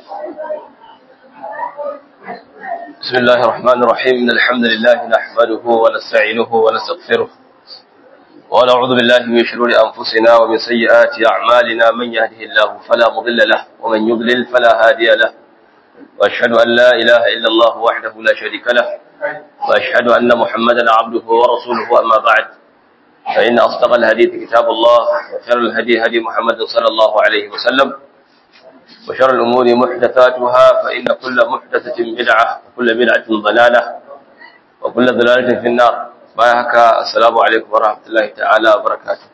بسم الله الرحمن الرحيم إن الحمد لله نحمده ونستعينه ونستغفره ونعوذ بالله من شرور أنفسنا ومن سيئات أعمالنا من يهده الله فلا مضل له ومن يضلل فلا هادي له وأشهد أن لا إله إلا الله وحده لا شريك له وأشهد أن محمدا عبده ورسوله أما بعد فإن أصدق الحديث كتاب الله وخير الهدي هدي محمد صلى الله عليه وسلم وشر الأمور محدثاتها فإن كل محدثة بدعة وكل بدعة ضلالة وكل ضلالة في النار بايهك السلام عليكم ورحمة الله تعالى وبركاته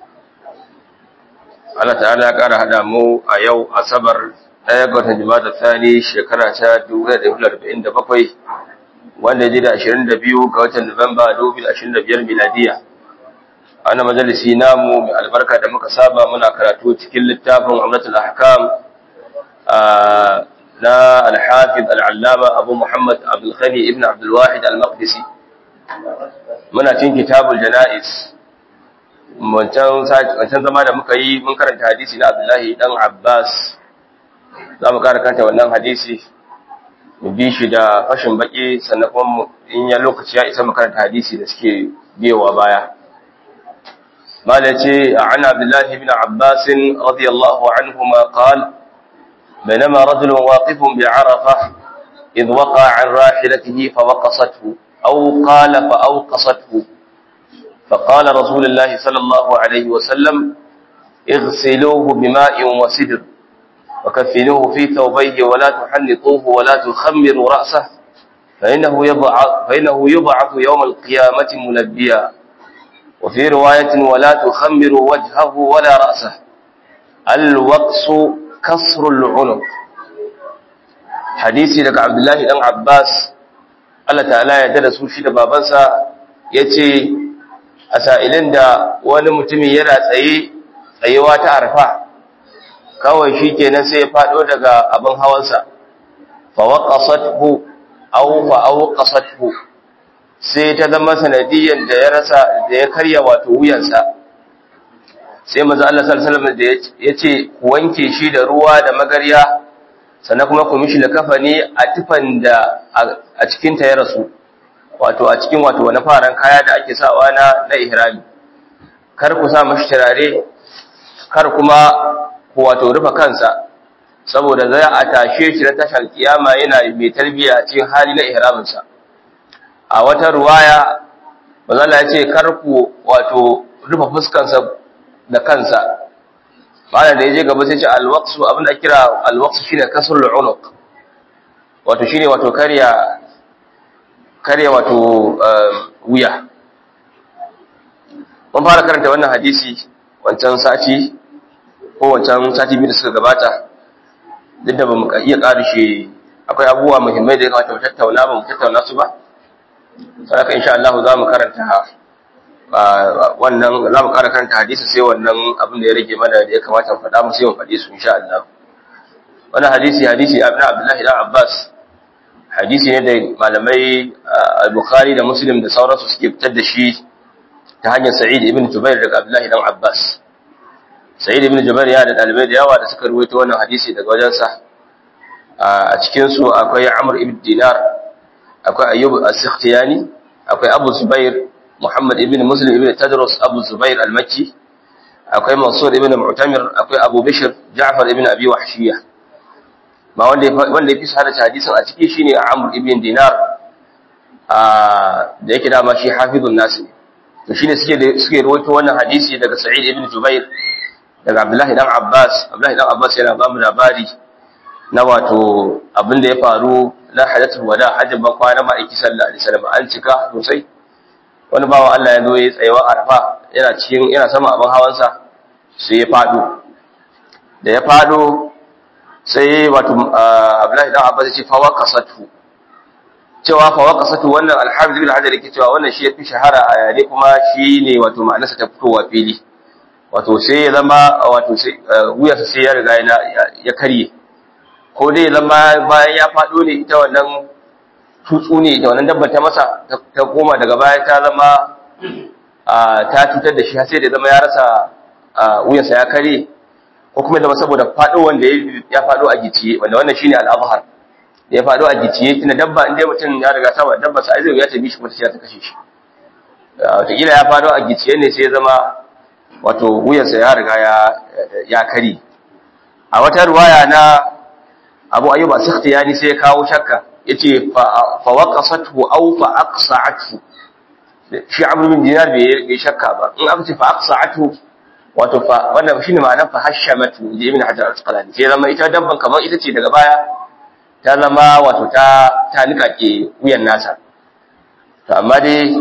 Allah ta'ala ya ƙara haɗa mu a yau Asabar ɗaya ga watan Jumada Thani shekara ta 1947 wanda ya ji da 22 ga watan Nuwamba 2025 miladiya. Ana majalisi namu mai albarka da muka saba muna karatu cikin littafin Umratul Ahkam na Al-Hafiz Al-Allama Abu Muhammad Abdul Ghani ibn Abdul Wahid Al-Maqdisi. Muna cikin Kitabul Janaiz. wancan zama da muka yi mun karanta hadisi na Abdullahi dan Abbas za mu kara kanta wannan hadisi mu bi shi da fashin baki sannan kuma in ya lokaci ya isa mu karanta hadisi da suke biyowa baya mala ce an Abdullahi ibn Abbas radiyallahu anhuma qala بينما رجل واقف بعرفة إذ وقع عن راحلته فوقصته أو قال فأوقصته فقال رسول الله صلى الله عليه وسلم اغسلوه بماء وسدر وكفنوه في ثوبيه ولا تحنطوه ولا تخمروا رأسه فإنه يبعث, فإنه يبعث يوم القيامة ملبيا وفي رواية ولا تخمروا وجهه ولا رأسه الوقص كسر العنق حديثي لك عبد الله بن عباس الله تعالى يدرس شيء بابنسا yace a sa'ilin da wani mutumi yana tsaye tsayewa ta arfa kawai shi kenan sai ya faɗo daga abin hawansa fawaƙasathu au fa'auƙasathu sai ta zama sanadiyyar da ya rasa da ya karya wato wuyansa sai maza Allah sallallahu da ya ce ku wanke shi da ruwa da magarya sannan kuma ku mishi da kafani a tufan da a cikinta ya rasu wato a cikin wato wani faran kaya da ake sawa na na ihrami kar ku sa mashi turare kar kuma ku wato rufe kansa saboda zai a tashe shi na tashar kiyama yana mai tarbiya a cikin hali na ihraminsa a wata ruwaya bazalla ya ce kar ku wato rufe fuskansa da kansa malam da ya je gaba sai ce alwaqsu abinda kira alwaqsu shine kasrul unuq wato shine wato karya karya wato wuya mun fara karanta wannan hadisi wancan sati ko wancan sati biyu da suka gabata duk da bamu iya karishe akwai abubuwa muhimmai da ya kamata mu tattauna ba mu tattauna su ba saboda insha Allah za mu karanta wannan za mu kara karanta hadisi sai wannan abin da ya rage mana da ya kamata mu faɗa mu sai mu faɗi su insha Allah wannan hadisi hadisi Ibn Abdullah ibn Abbas hadisi ne da malamai al-Bukhari da Muslim da sauransu suke fitar da shi ta hanyar Sa'id ibn Jubair daga Abdullah ibn Abbas Sa'id ibn Jubair ya da dalibai da yawa da suka ruwaito wannan hadisi daga wajensa a cikin su akwai Amr ibn Dinar akwai Ayyub as-Sikhtiyani akwai Abu Zubair Muhammad ibn Muslim ibn Tadrus Abu Zubair al-Makki akwai Mansur ibn Mu'tamir akwai Abu Bishr Ja'far ibn Abi Wahshiyah ba wanda wanda yafi sahara hadisin a ciki shine Amr ibn Dinar da yake dama shi hafizun nas to shine suke suke rawaito wannan hadisi daga Sa'id ibn Jubair daga Abdullah ibn Abbas Abdullah ibn Abbas yana ba mu labari na wato abin da ya faru na hadatul wada hajjin ban kwana ma'aiki sallallahu alaihi wasallam an cika sosai wani bawa Allah ya zo ya tsayewa arafa yana cikin yana sama abin hawansa sai ya fado da ya fado sai wato Abdullahi dan Abbas ya ce fa waqasatu cewa fa waqasatu wannan al-Hafiz ibn Hajar yake cewa wannan shi yafi shahara a yare kuma shi ne wato ma'anarsa ta fitowa fili wato sai ya zama wato sai wuyarsa sai ya riga ya karye ko dai zama bayan ya fado ne ita wannan tutsu ne da wannan dabbar ta masa ta koma daga baya ta zama ta cutar da shi har sai da zama ya rasa wuyansa ya kare ko ko kuma zama saboda faɗo wanda ya faɗo a giciye wanda wannan shine al-azhar ya faɗo a giciye tunda dabba inda mutum ya riga saba dabba sai zai ya tabi shi kuma sai ta kashe shi wataƙila ya faɗo a giciye ne sai ya zama wato wuyansa ya riga ya kari a wata ruwaya na abu ayyuba sikhtiyani sai ya kawo shakka yace fa waqasathu aw fa aqsa'athu shi abu bin dinar bai shakka ba in aka ce fa aqsa'athu wato fa wannan shine ma'anar fa hashamatu ji ibn hajar al-asqalani sai zama ita dabban kamar ita ce daga baya ta zama wato ta ta nika ke wuyan nasa to amma dai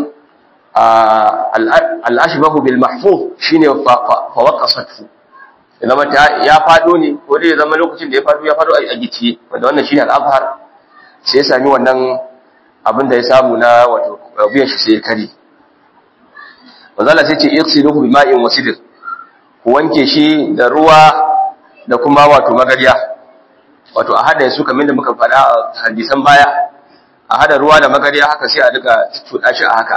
al-ashbahu bil mahfuz shine fa waqasathu zama ya fado ne ko dai zama lokacin da ya fado ya fado a gicciye wanda wannan shine al-azhar sai ya sami wannan abin da ya samu na wato wuyan shi sai ya kare manzo Allah sai ce ighsiluhu bima'in wa sidr ku wanke shi da ruwa da kuma wato magarya wato a hada su kamar da muka faɗa a hadisan baya a hada ruwa da magarya haka sai a duka tuda shi a haka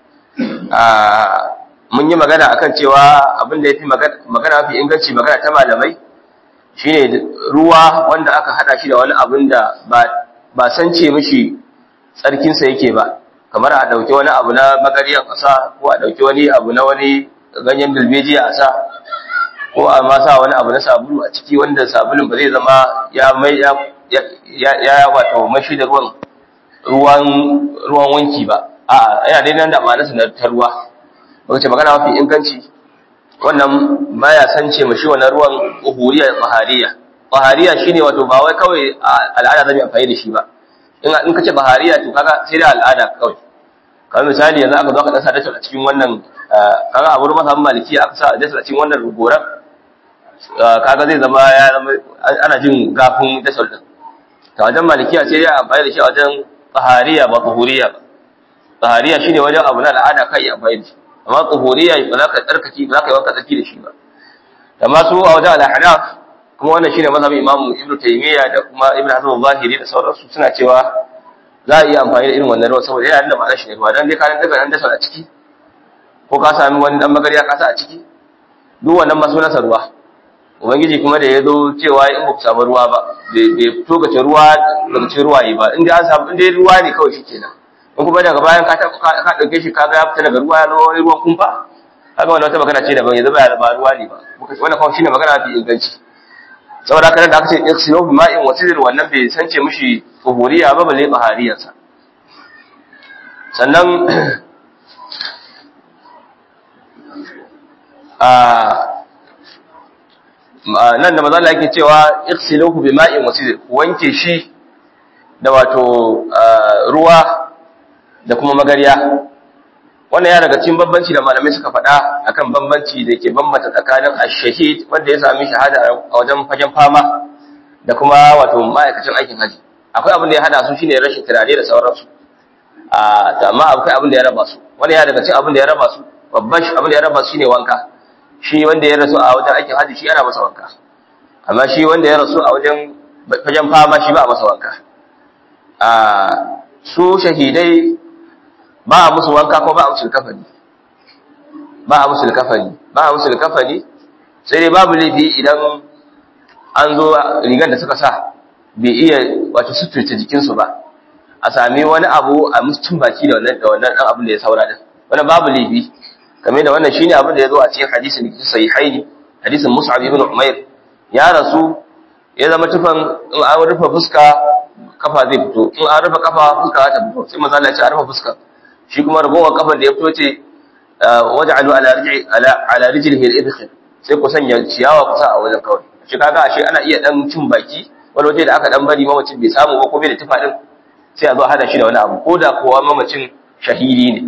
mun yi magana akan cewa abin da yafi magana mafi inganci magana ta malamai shine ruwa wanda aka hada shi da wani abin da ba san ce mishi tsarkinsa yake ba kamar a dauki wani abu na magarya ƙasa ko a dauki wani abu na wani ganyen dalbejiya a sa ko a ma sa wani abu na sabulu a ciki wanda sabulun ba zai zama ya mai ya ya wato mashi da ruwan ruwan ruwan wanki ba a yana dai nan da ma'anarsa na ta ruwa baka ce magana mafi inganci wannan baya sance mashi wannan ruwan uhuriya bahariya bahariya shine wato ba wai kawai al'ada zai amfani da shi ba in in kace bahariya to kaga sai da al'ada kawai kamar misali yanzu aka zo aka dasa dace a cikin wannan kaga a wurin masaban maliki aka sa dace a cikin wannan goran kaga zai zama ya zama ana jin gafin dasal din ta wajen malikiya sai ya amfani da shi a wajen tsahariya ba tsuhuriya ba tsahariya shine wajen abu na al'ada kai amfani da shi amma tsuhuriya ba za ka tsarkaki ba za ka yi wanka tsarki da shi ba amma su a wajen al'ahnaf kuma wannan shine mazhabin imamu ibnu taymiya da kuma ibnu hasan al-zahiri da sauransu suna cewa za a iya amfani da irin wannan ruwa saboda yana da ma'anar shi ne ruwa dan dai ka daga dan dasal a ciki ko ka sami wani dan magariya ka sa a ciki duk wannan masu nasa ruwa ubangiji kuma da ya zo cewa in ba ku samu ruwa ba bai tokace ruwa daga cikin ruwaye ba inda an samu inda ruwa ne kawai shikenan in kuma daga bayan ka ka dauke shi kaga ya fita daga ruwa ya zama wani ruwan kumfa kaga wannan wata magana ce daban yanzu ba ya ba ruwa ne ba wannan kawai shine magana mafi inganci saboda haka da aka ce iksilu bi ma'in wasidr wannan bai sance mishi tuhuriya ba balle bahariyarsa sannan nan da maza Allah yake cewa iksiluhu bima'in wasidr wanke shi da wato ruwa da kuma magariya wannan ya daga cikin bambanci da malamai suka faɗa akan bambanci da ke bambanta tsakanin ash-shahid wanda ya sami shahada a wajen fagen fama da kuma wato ma'aikacin aikin haji akwai abin da ya hada su shine rashin turare da sauransu a amma akwai abin da ya raba su wannan ya daga cikin abin da ya raba su babban abin da ya raba su shine wanka shi wanda ya rasu a wajen aikin haji shi ana masa wanka amma shi wanda ya rasu a wajen fagen fama shi ba a masa wanka a su shahidai ba a musu wanka ko ba a musu kafani ba a musu kafani ba a musu kafani sai dai babu laifi idan an zo rigar da suka sa bai iya wato suturta jikinsu ba a sami wani abu a musu cin baki da wannan da wannan dan abin da ya saura din wannan babu laifi kamar da wannan shine abin da ya zo a cikin hadisin da sahihaini hadisin Mus'ab ibn Umair ya rasu ya zama tufan in an rufe fuska kafa zai fito in an rufe kafa fuska ta fito sai manzo Allah ya ce a rufe fuska shi kuma ragowar kafan da ya fito ce waj'alu ala rijli ala ala rijlihi al-idkhil sai ku sanya ciyawa ku sa a wajen kawai shi kaga ashe ana iya dan cin baki wani waje da aka dan bari mamacin bai samu ba ko bai da tufa din sai a zo hada shi da wani abu ko da kowa mamacin shahidi ne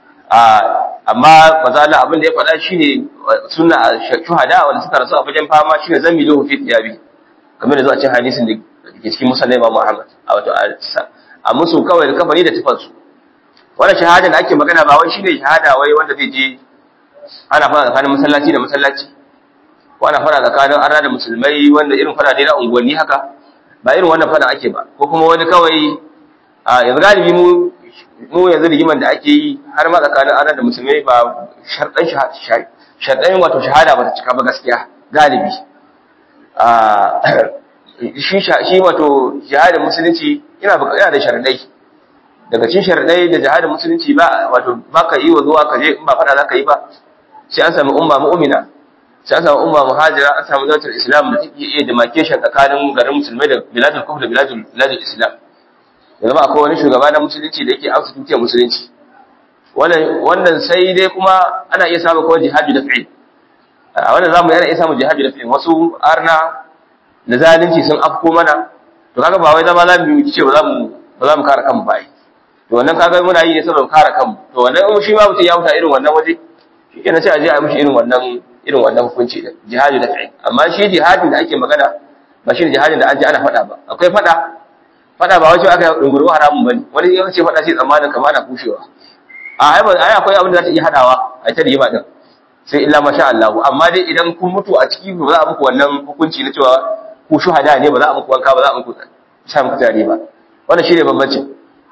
amma mazala abin da ya faɗa shine sunna shuhada wanda suka rasu a fagen fama shine zamilu fi tiyabi kamar da zuwa cikin hadisin da ke cikin musallai Imam Muhammad a wato a musu kawai da kafari da tufansu wannan shahada da ake magana ba wai shine shahada wai wanda zai je ana fara tsakanin masallaci da masallaci ko ana fara tsakanin arna da musulmai wanda irin fara dai na unguwanni haka ba irin wannan fara ake ba ko kuma wani kawai a yanzu galibi mu mu yanzu rigiman da ake yi har ma tsakanin arna da musulmai ba sharɗan sharɗan wato shahada ba ta cika ba gaskiya galibi shi shi wato jihadin musulunci yana yana da sharadai daga cikin sharadai da jihadin musulunci ba wato baka yi wa zuwa kaje in ba fada zaka yi ba sai an samu umma mu'mina sai an samu umma muhajira an samu zautar islam da take iya demarcation tsakanin garin musulmai da biladul kufr da biladul biladul islam yanzu ba akwai wani shugaba na musulunci da yake amsa tutiyar musulunci wannan wannan sai dai kuma ana iya samun kawai jihadi da fi'il a wannan zamu yana iya samun jihadi da fi'il wasu arna da zalunci sun afko mana to kaga ba wai zama za mu yi ce ba za mu ba za mu kare kanmu ba to wannan kaga muna yi ne saboda kare kanmu to wannan in shi ma mutum ya huta irin wannan waje shi kenan sai a je a mishi irin wannan irin wannan hukunci da jihadi da fi'il amma shi jihadin da ake magana ba shi ne jihadin da an ji ana faɗa ba akwai faɗa faɗa ba wajen aka yi ɗunguru haramun bane wani ya ce faɗa sai tsammanin kama ana kushewa a ai ba ai akwai abin da za ta iya hadawa a ta rigima din sai illa masha Allah amma dai idan kun mutu a ciki ba za a muku wannan hukunci na cewa ku shuhada ne ba za a muku wanka ba za a muku sha muku tare ba wannan shine bambancin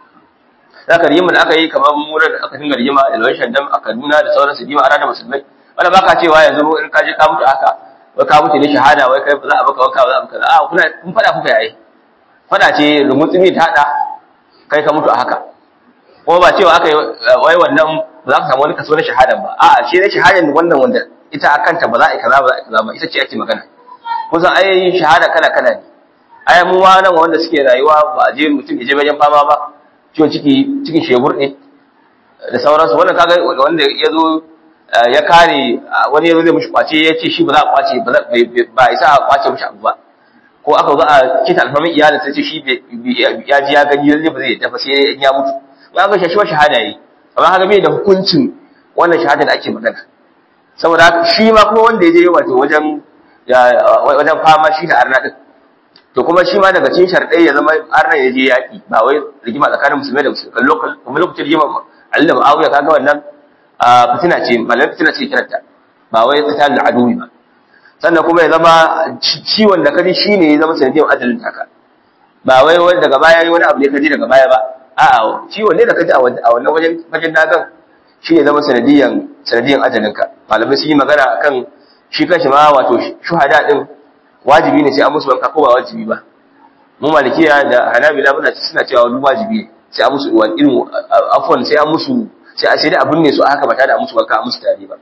zaka rigima da aka yi kamar murar da aka dinga rigima da lawan shandam a Kaduna da sauransu rigima a ranar musulmai wanda baka cewa yanzu in ka je ka mutu haka wai ka mutu ne shahada wai kai ba za a baka wanka ba za a baka a kuna kun fada kuka yayi fada ce rumutsumi ta hada kai ka mutu a haka kuma ba cewa aka yi wai wannan ba za ka samu wani kaso na shahadan ba a'a shi ne shahadan wannan wanda ita akanta ba za a yi kaza ba za a yi kaza ba ita ce ake magana kusan ai shahada kala kala ne ai mu ma nan wanda suke rayuwa ba a je mutum ya je wajen fama ba ciwon ciki cikin shebur ne da sauransu wannan kaga wanda ya zo ya kare wani ya zo zai mushi kwace ya ce shi ba za a kwace ba isa a kwace mushi abu ba ko aka zo a kita alfarmin iyalin sai ce shi ya ji ya gani yanzu ba zai tafi sai ya mutu ba ga shi shahada yi amma haka bai da hukuncin wannan shahada da ake magana saboda haka shi ma kuma wanda ya je wato wajen wajen fama shi da arna din to kuma shi ma daga cikin sharɗai ya zama arna ya je yaƙi ba wai rigima tsakanin musulmai da musulmai lokal kuma lokacin rigima Ali da Muawiya kaga wannan fitina ce malamai fitina ce kiranta ba wai qital da aduwi ba sannan kuma ya zama ciwon da kaji shine ya zama sanadiyar ajalin taka ba wai wani daga baya wani abu ne kaji daga baya ba a'a ciwon ne da kaji a wannan wajen fagen dagan shi ne zama sanadiyan sanadiyan ajalinka malamai sun yi magana akan shi kanshi ma wato shuhada din wajibi ne sai an musu wanka ko ba wajibi ba mu malikiya da hanabila muna ci suna cewa wani wajibi ne sai an musu wani irin afwan sai an musu sai a sai da abun ne su haka ba tare da an musu wanka an musu tare ba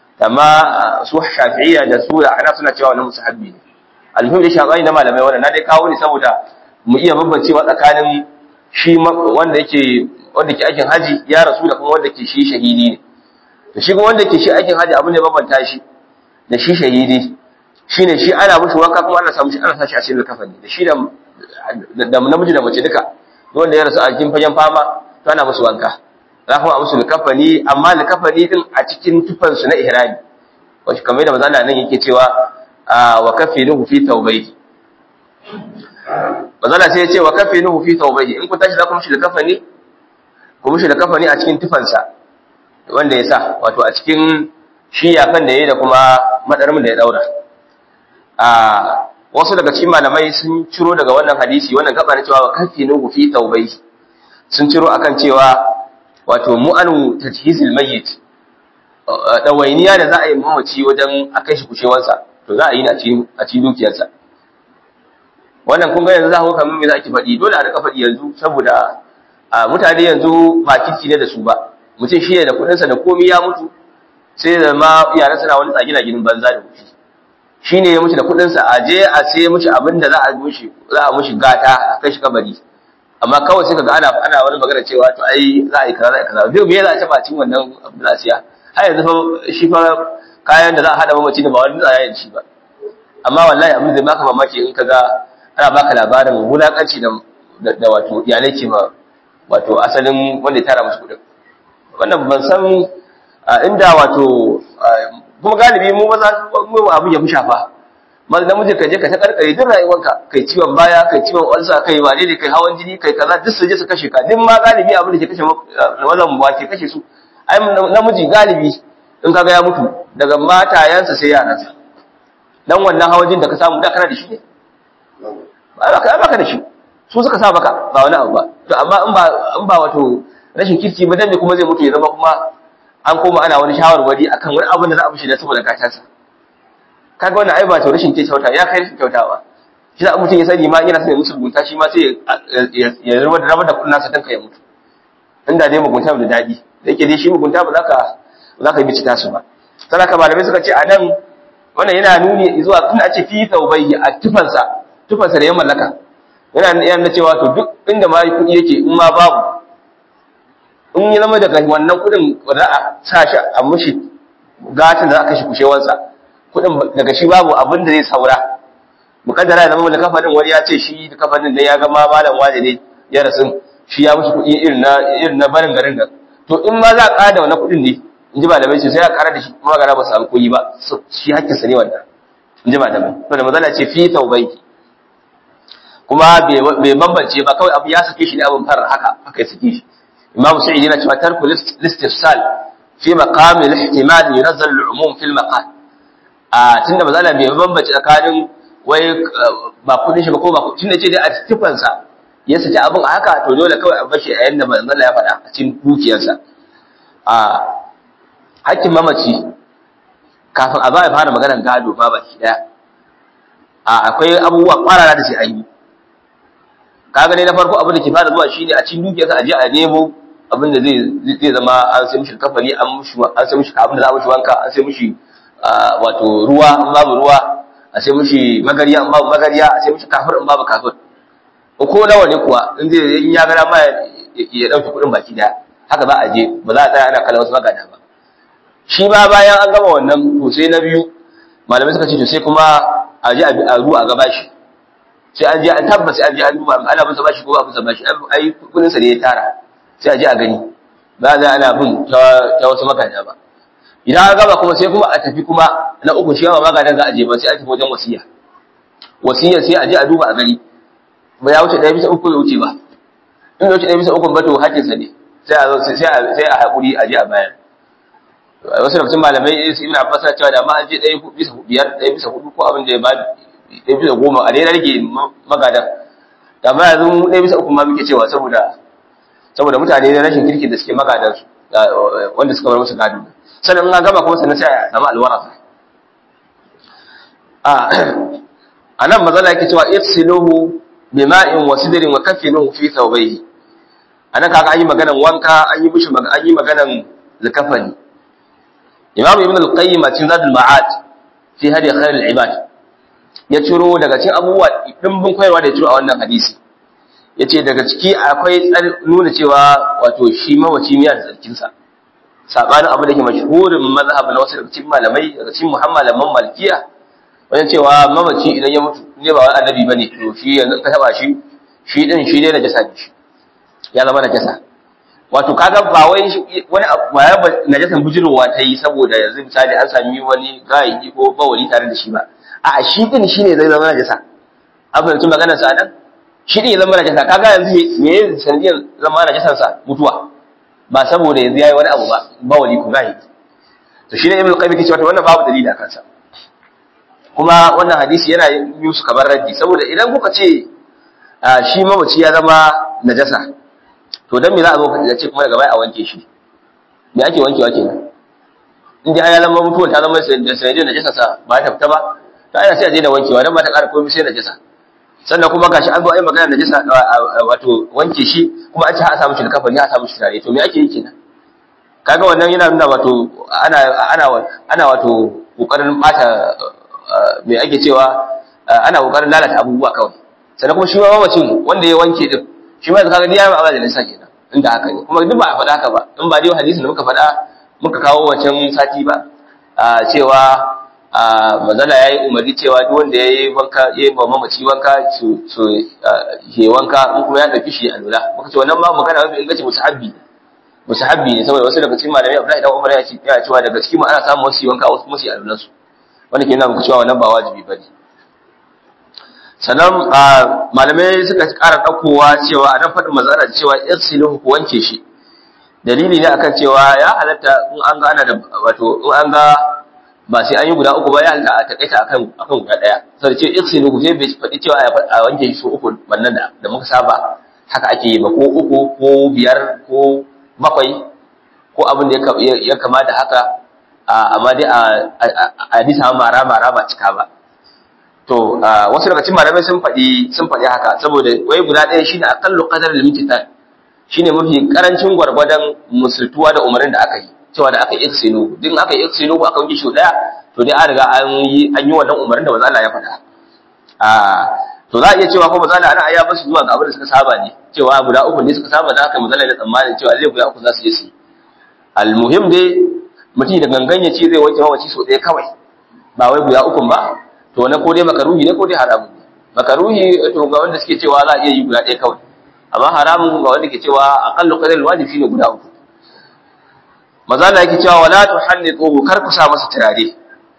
amma su shafi'iyya da su da hanaf suna cewa wannan musahabbi ne almuhim da shafi'i na malamai wannan na dai kawo ne saboda mu iya bambancewa tsakanin shi wanda yake wanda ke aikin haji ya rasu da kuma wanda ke shi shahidi ne to shi kuma wanda ke shi aikin haji abin da bambanta shi da shi shahidi shine shi ana mushi wanka kuma ana samu shi ana sashi a cikin kafani da shi da da namiji da mace duka wanda ya rasu a cikin fagen fama to ana musu wanka za kuma a musu likafani amma likafani din a cikin tufan su na ihrami wato kamar da manzo nan yake cewa wa kafinuhu fi tawbayhi manzo sai ya ce wa kafinuhu fi tawbayhi in kun tashi za ku mushi likafani ku mushi likafani a cikin tufansa wanda ya sa wato a cikin shi yafan da ya yi da kuma madarmin da ya daura a wasu daga cikin malamai sun ciro daga wannan hadisi wannan gaba na cewa kafinu fi taubai sun ciro akan cewa wato mu'anu tajhizil mayyit dawainiya da za a yi mamaci wajen akai shi kushewansa to za a yi a cikin dukiyarsa wannan kun ga yanzu za ku kamar me za ki faɗi dole a rika faɗi yanzu saboda mutane yanzu ba kirki ne da su ba mutum shi ne da kuɗinsa da komi ya mutu sai da ma yaran suna wani tsagina ginin banza da wuce shi ne ya mutu da kuɗinsa a je a sai mushi abin da za a mushi za a mushi gata a kai shi kabari amma kawai sai kaga ana ana wani magana cewa to ai za a yi kaza za a yi kaza biyu me za a taba cin wannan abin da za a siya har yanzu fa shi fa kayan da za a hada mamaci da ba wani tsaya yin shi ba amma wallahi abin da baka mamaki in kaga ana baka labarin wulakanci da da wato iyalai ke ma wato asalin wanda ya tara musu kuɗin wannan ban san inda wato kuma galibi mu maza mu abu ya fi shafa maza namiji ka je ka ta karkare duk rayuwarka kai ciwon baya kai ciwon ulsa kai wane ne kai hawan jini kai kaza duk su je su kashe ka duk ma galibi abin da ke kashe mazan ba ke kashe su ai namiji galibi in kaga ya mutu daga matayansa sai yaransa dan wannan hawan jini da ka samu da kana da shi ne ba ka baka da shi su suka sa baka ba wani abu ba to amma in ba in ba wato rashin kirki ba dan kuma zai mutu ya zama kuma an koma ana wani shawarwari akan wani abin da za a mishi da saboda gatansa kaga wannan ai ba to rashin kyauta ya kai rashin kyautawa shi da mutum ya sani ma yana son ya musu mugunta shi ma sai ya rabar da rabar da kudin nasa danka ya mutu inda dai mugunta da dadi da yake dai shi mugunta ba za ka ba za ka bici tasu ba sai ka malamai suka ce a nan wannan yana nuni zuwa kun a ce fi taubayyi a tufansa tufansa da ya mallaka yana yana cewa to duk inda ma kudi yake in ma babu in ya zama daga wannan kudin da a sa shi a mushi gatan da za a kashe kushewansa kudin daga shi babu abin da zai saura mukaddara ya zama da kafanin wani ya ce shi da kafanin da ya ga ma malam wani ne ya rasu shi ya mushi kuɗi irin na irin na barin garin nan to in ma za a ƙara da wannan kuɗin ne in ji malamai sai ya ƙara da shi kuma gara ba samu kuɗi ba shi hakkin sa ne wannan in ji malamai to da mazala ce fi taubaiki kuma bai bambance ba kawai abu ya sake shi ne abin farar haka haka ya sake shi imam sa'id yana cewa tarku listifsal fi maqam al-ihtimal yunazzal al-umum fi al-maqal a tunda mazala bai bambance tsakanin wai ba kudin shi ba ko ba tunda ce dai a tufansa ya saki abin a haka to dole kawai a bashi a yanda manzon ya faɗa a cikin dukiyarsa a hakkin mamaci kafin a ba ya fara maganar gado ba baki daya a akwai abubuwa kwarara da sai an yi kaga ne na farko abin da ke fara zuwa shine a cikin dukiyarsa a je a nemo abin da zai zai zama an sai mishi kafari an mushi an sai mishi abin da za a mishi wanka an sai mishi wato ruwa an babu ruwa a sai mishi magariya in babu magariya a sai mishi kafir in babu kafir ko nawa ne kuwa in zai in ya gara ma ya dauki kuɗin baki daya haka za a je ba za a tsaya ana kallon wasu magana ba shi ba bayan an gama wannan to sai na biyu malamai suka ce to sai kuma a je a ruwa a gaba shi sai an je an tabbata sai an je an duba ana bin sa bashi ko ba bin sa bashi ai kuɗin sa ne ya tara sai a je a gani ba za ana bin ta wasu magana ba idan an gaba kuma sai kuma a tafi kuma na uku shi yawa magadan za a je ba sai a tafi wajen wasiya wasiya sai a je a duba a gani ba ya wuce ɗaya bisa uku ya wuce ba in ya wuce ɗaya bisa uku ba to hakkinsa ne sai a sai a haƙuri a je a bayar wasu lokacin malamai su ibn abbas na cewa da ma an je ɗaya bisa biyar ɗaya bisa hudu ko abin da ya ba ɗaya bisa goma a daina rage magadan da ma yanzu ɗaya bisa uku ma muke cewa saboda saboda mutane na rashin kirki da suke magadan su wanda suka bar musu gado sannan in an gama kuma sannan sai a samu alwara a nan mazala yake cewa ifsiluhu bima'in wa sidrin wa kafinuhu fi thawbayhi anan kaga an yi maganan wanka an yi mishi an yi maganan zakafani imam ibn al-qayyim a cikin zadul ma'ad fi hadi khair al-ibad ya ciro daga cikin abubuwa dimbin koyarwa da ya ciro a wannan hadisi yace daga ciki akwai nuna cewa wato shi mawaci miya da tsarkin sa sabanin abu da ke mashhurin mazhab na wasu daga cikin malamai daga cikin muhammad malikiya wajen cewa mamaci idan ya mutu ne ba wani annabi bane to shi yanzu ka taba shi shi din shi ne najasa ne shi ya zama najasa wato kaga ba wai wani ba ya najasan bujirowa ta yi saboda yanzu misali an sami wani gayi ko bawali tare da shi ba a shi din shi ne zai zama najasa an fahimci maganar sa nan shi din ya zama najasa kaga yanzu me ya sanadiyar zama najasan sa mutuwa ba saboda yanzu yayi wani abu ba bawali ko gayi to shi ne ibnu qayyim ke cewa wannan babu dalili a kansa kuma wannan hadisi yana yi su kamar raddi saboda idan kuka ce shi mamaci ya zama najasa to dan me za a zo ka ce kuma daga baya a wanke shi me ake wankewa kenan in dai ya zama mutuwa ta zama da sanadin najasa sa ba ta fita ba to ana sai a je da wankewa dan ba ta ƙara komai sai najasa sannan kuma gashi an zo ai magana najasa wato wanke shi kuma an ce a samu shi da kafani a samu shi tare to me ake yi kenan kaga wannan yana nuna wato ana ana ana wato kokarin bata me ake cewa ana kokarin lalata abubuwa kawai sannan kuma shi ma mamacin wanda ya wanke din shi ma kaga ya ba da nisa kenan inda haka ne kuma duk ba a faɗa haka ba in ba dai hadisin da muka faɗa muka kawo wancan sati ba cewa manzala ya yi umarni cewa duk wanda ya yi wanka ya yi mamaci wanka su su ke wanka in kuma ya ɗauki shi a lura muka ce wannan ma magana mafi inganci musahabbi musahabbi ne saboda wasu daga cikin malamai Abdullahi dan Umar ya ce ya cewa daga cikin mu ana samun wasu wanka wasu kuma su yi alulan su wanda ke nuna muku cewa wannan ba wajibi bane sannan malamai suka ƙara ɗaukowa cewa a nan faɗin mazara cewa irsiluhu ku wanke shi dalili ne akan cewa ya halatta in an ga ana da wato in an ga ba sai an yi guda uku ba ya halatta a takaita akan akan guda ɗaya sai ce irsiluhu sai bai faɗi cewa a wanke shi so uku wannan da da muka saba haka ake yi ba ko uku ko biyar ko bakwai ko abin da ya kama da haka amma dai a hadisa mara mara ba cika ba to wasu daga cikin malamai sun faɗi sun faɗi haka saboda wai guda ɗaya shine aqallu qadar al-imtitan shine mafi karancin gwargwadon musultuwa da umarnin da aka yi cewa da aka yi iksinu din aka yi iksinu ko aka yi shi daya to dai an riga an yi an yi wannan umarnin da manzo Allah ya faɗa a to za a iya cewa ko manzo Allah ana aya basu zuwa ga abin da suka saba ne cewa guda uku ne suka saba da haka manzo Allah ya tsammanin cewa zai guda uku za su je su almuhim dai mutum da gangan ya ce zai wanke mawaci so ɗaya kawai ba wai guda ukun ba to wannan ko dai makaruhi ne ko dai haramun ne makaruhi to ga wanda suke cewa za a iya yi guda ɗaya kawai amma haramun ga wanda ke cewa aqallu qadar wajib shine guda uku maza Allah yake cewa wala tuhannituhu kar ku sa masa turare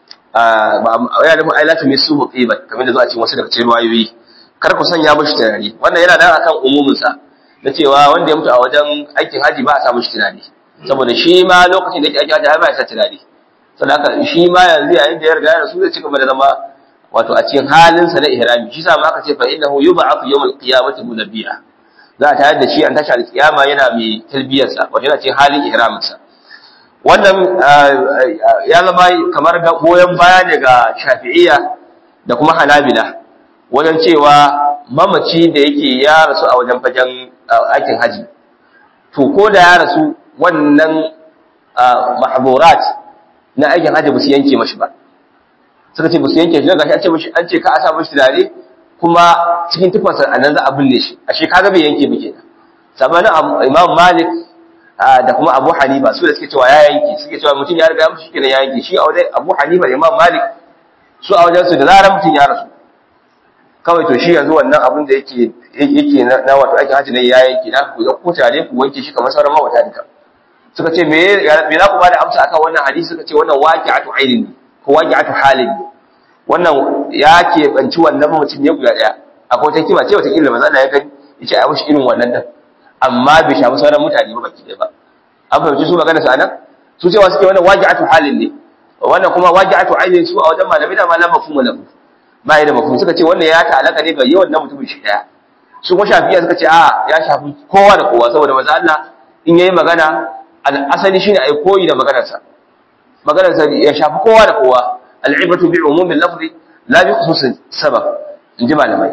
ya nufin ai lati misuhu qibat kamar da zuwa cikin wasu daga cikin ruwayoyi kar ku sanya mishi turare wannan yana nan akan umumin sa na cewa wanda ya mutu a wajen aikin haji ba a sa mishi turare saboda shi ma lokacin da yake aikin haji ba ya sa turare saboda haka shi ma yanzu yayin da ya riga ya rasu zai ci gaba da zama wato a cikin halin sa na ihrami shi sa ma aka ce fa innahu yub'athu yawm al-qiyamati munabbiya za a tayar da shi an tashi al-qiyama yana mai talbiyarsa wato yana cikin halin ihraminsa wannan ya zama kamar goyon baya ne ga shafi'iyya da kuma hanabila wajen cewa mamaci da yake ya rasu a wajen fagen aikin haji to ko da ya rasu wannan mahzurat na aikin haji ba su yanke mashi ba suka ce ba su yanke shi daga shi an ce mashi an ce ka a sa mashi turare kuma cikin tufansa a nan za a binne shi ashe kaga bai yanke ba kenan sabanin imam malik da kuma Abu Hanifa su da suke cewa ya yanke suke cewa mutum ya riga ya mutu shikenan ya yanke shi a wajen Abu Hanifa da Imam Malik su a wajen su da zarar mutum ya rasu kawai to shi yanzu wannan abin da yake yake na wato aikin haji ne ya yanke na ku ku tare ku wanke shi kamar sauran mawata duka suka ce me me za ku bada amsa akan wannan hadisi suka ce wannan waqi'atu ainin ne ko waqi'atu halin ne wannan ya ke banci wannan mutum ne guda daya akwai wata kima ce wata kila manzo Allah ya gani yace a mushi irin wannan din amma bai shafi sauran mutane ba baki ɗaya ba an fahimci su magana su anan su cewa suke wannan waji'atu halin ne wannan kuma waji'atu ainin su a wajen malamai da malam mafhumu lahu ba da mafhum suka ce wannan ya ta'alaka ne ga yawan na mutumin shi daya su kuma shafiya suka ce a ya shafi kowa da kowa saboda manzo Allah in yayi magana al-asali shine ai koyi da maganar sa maganar sa ya shafi kowa da kowa al-ibratu bi umumi al-lafzi la bi khusus sabab inji malamai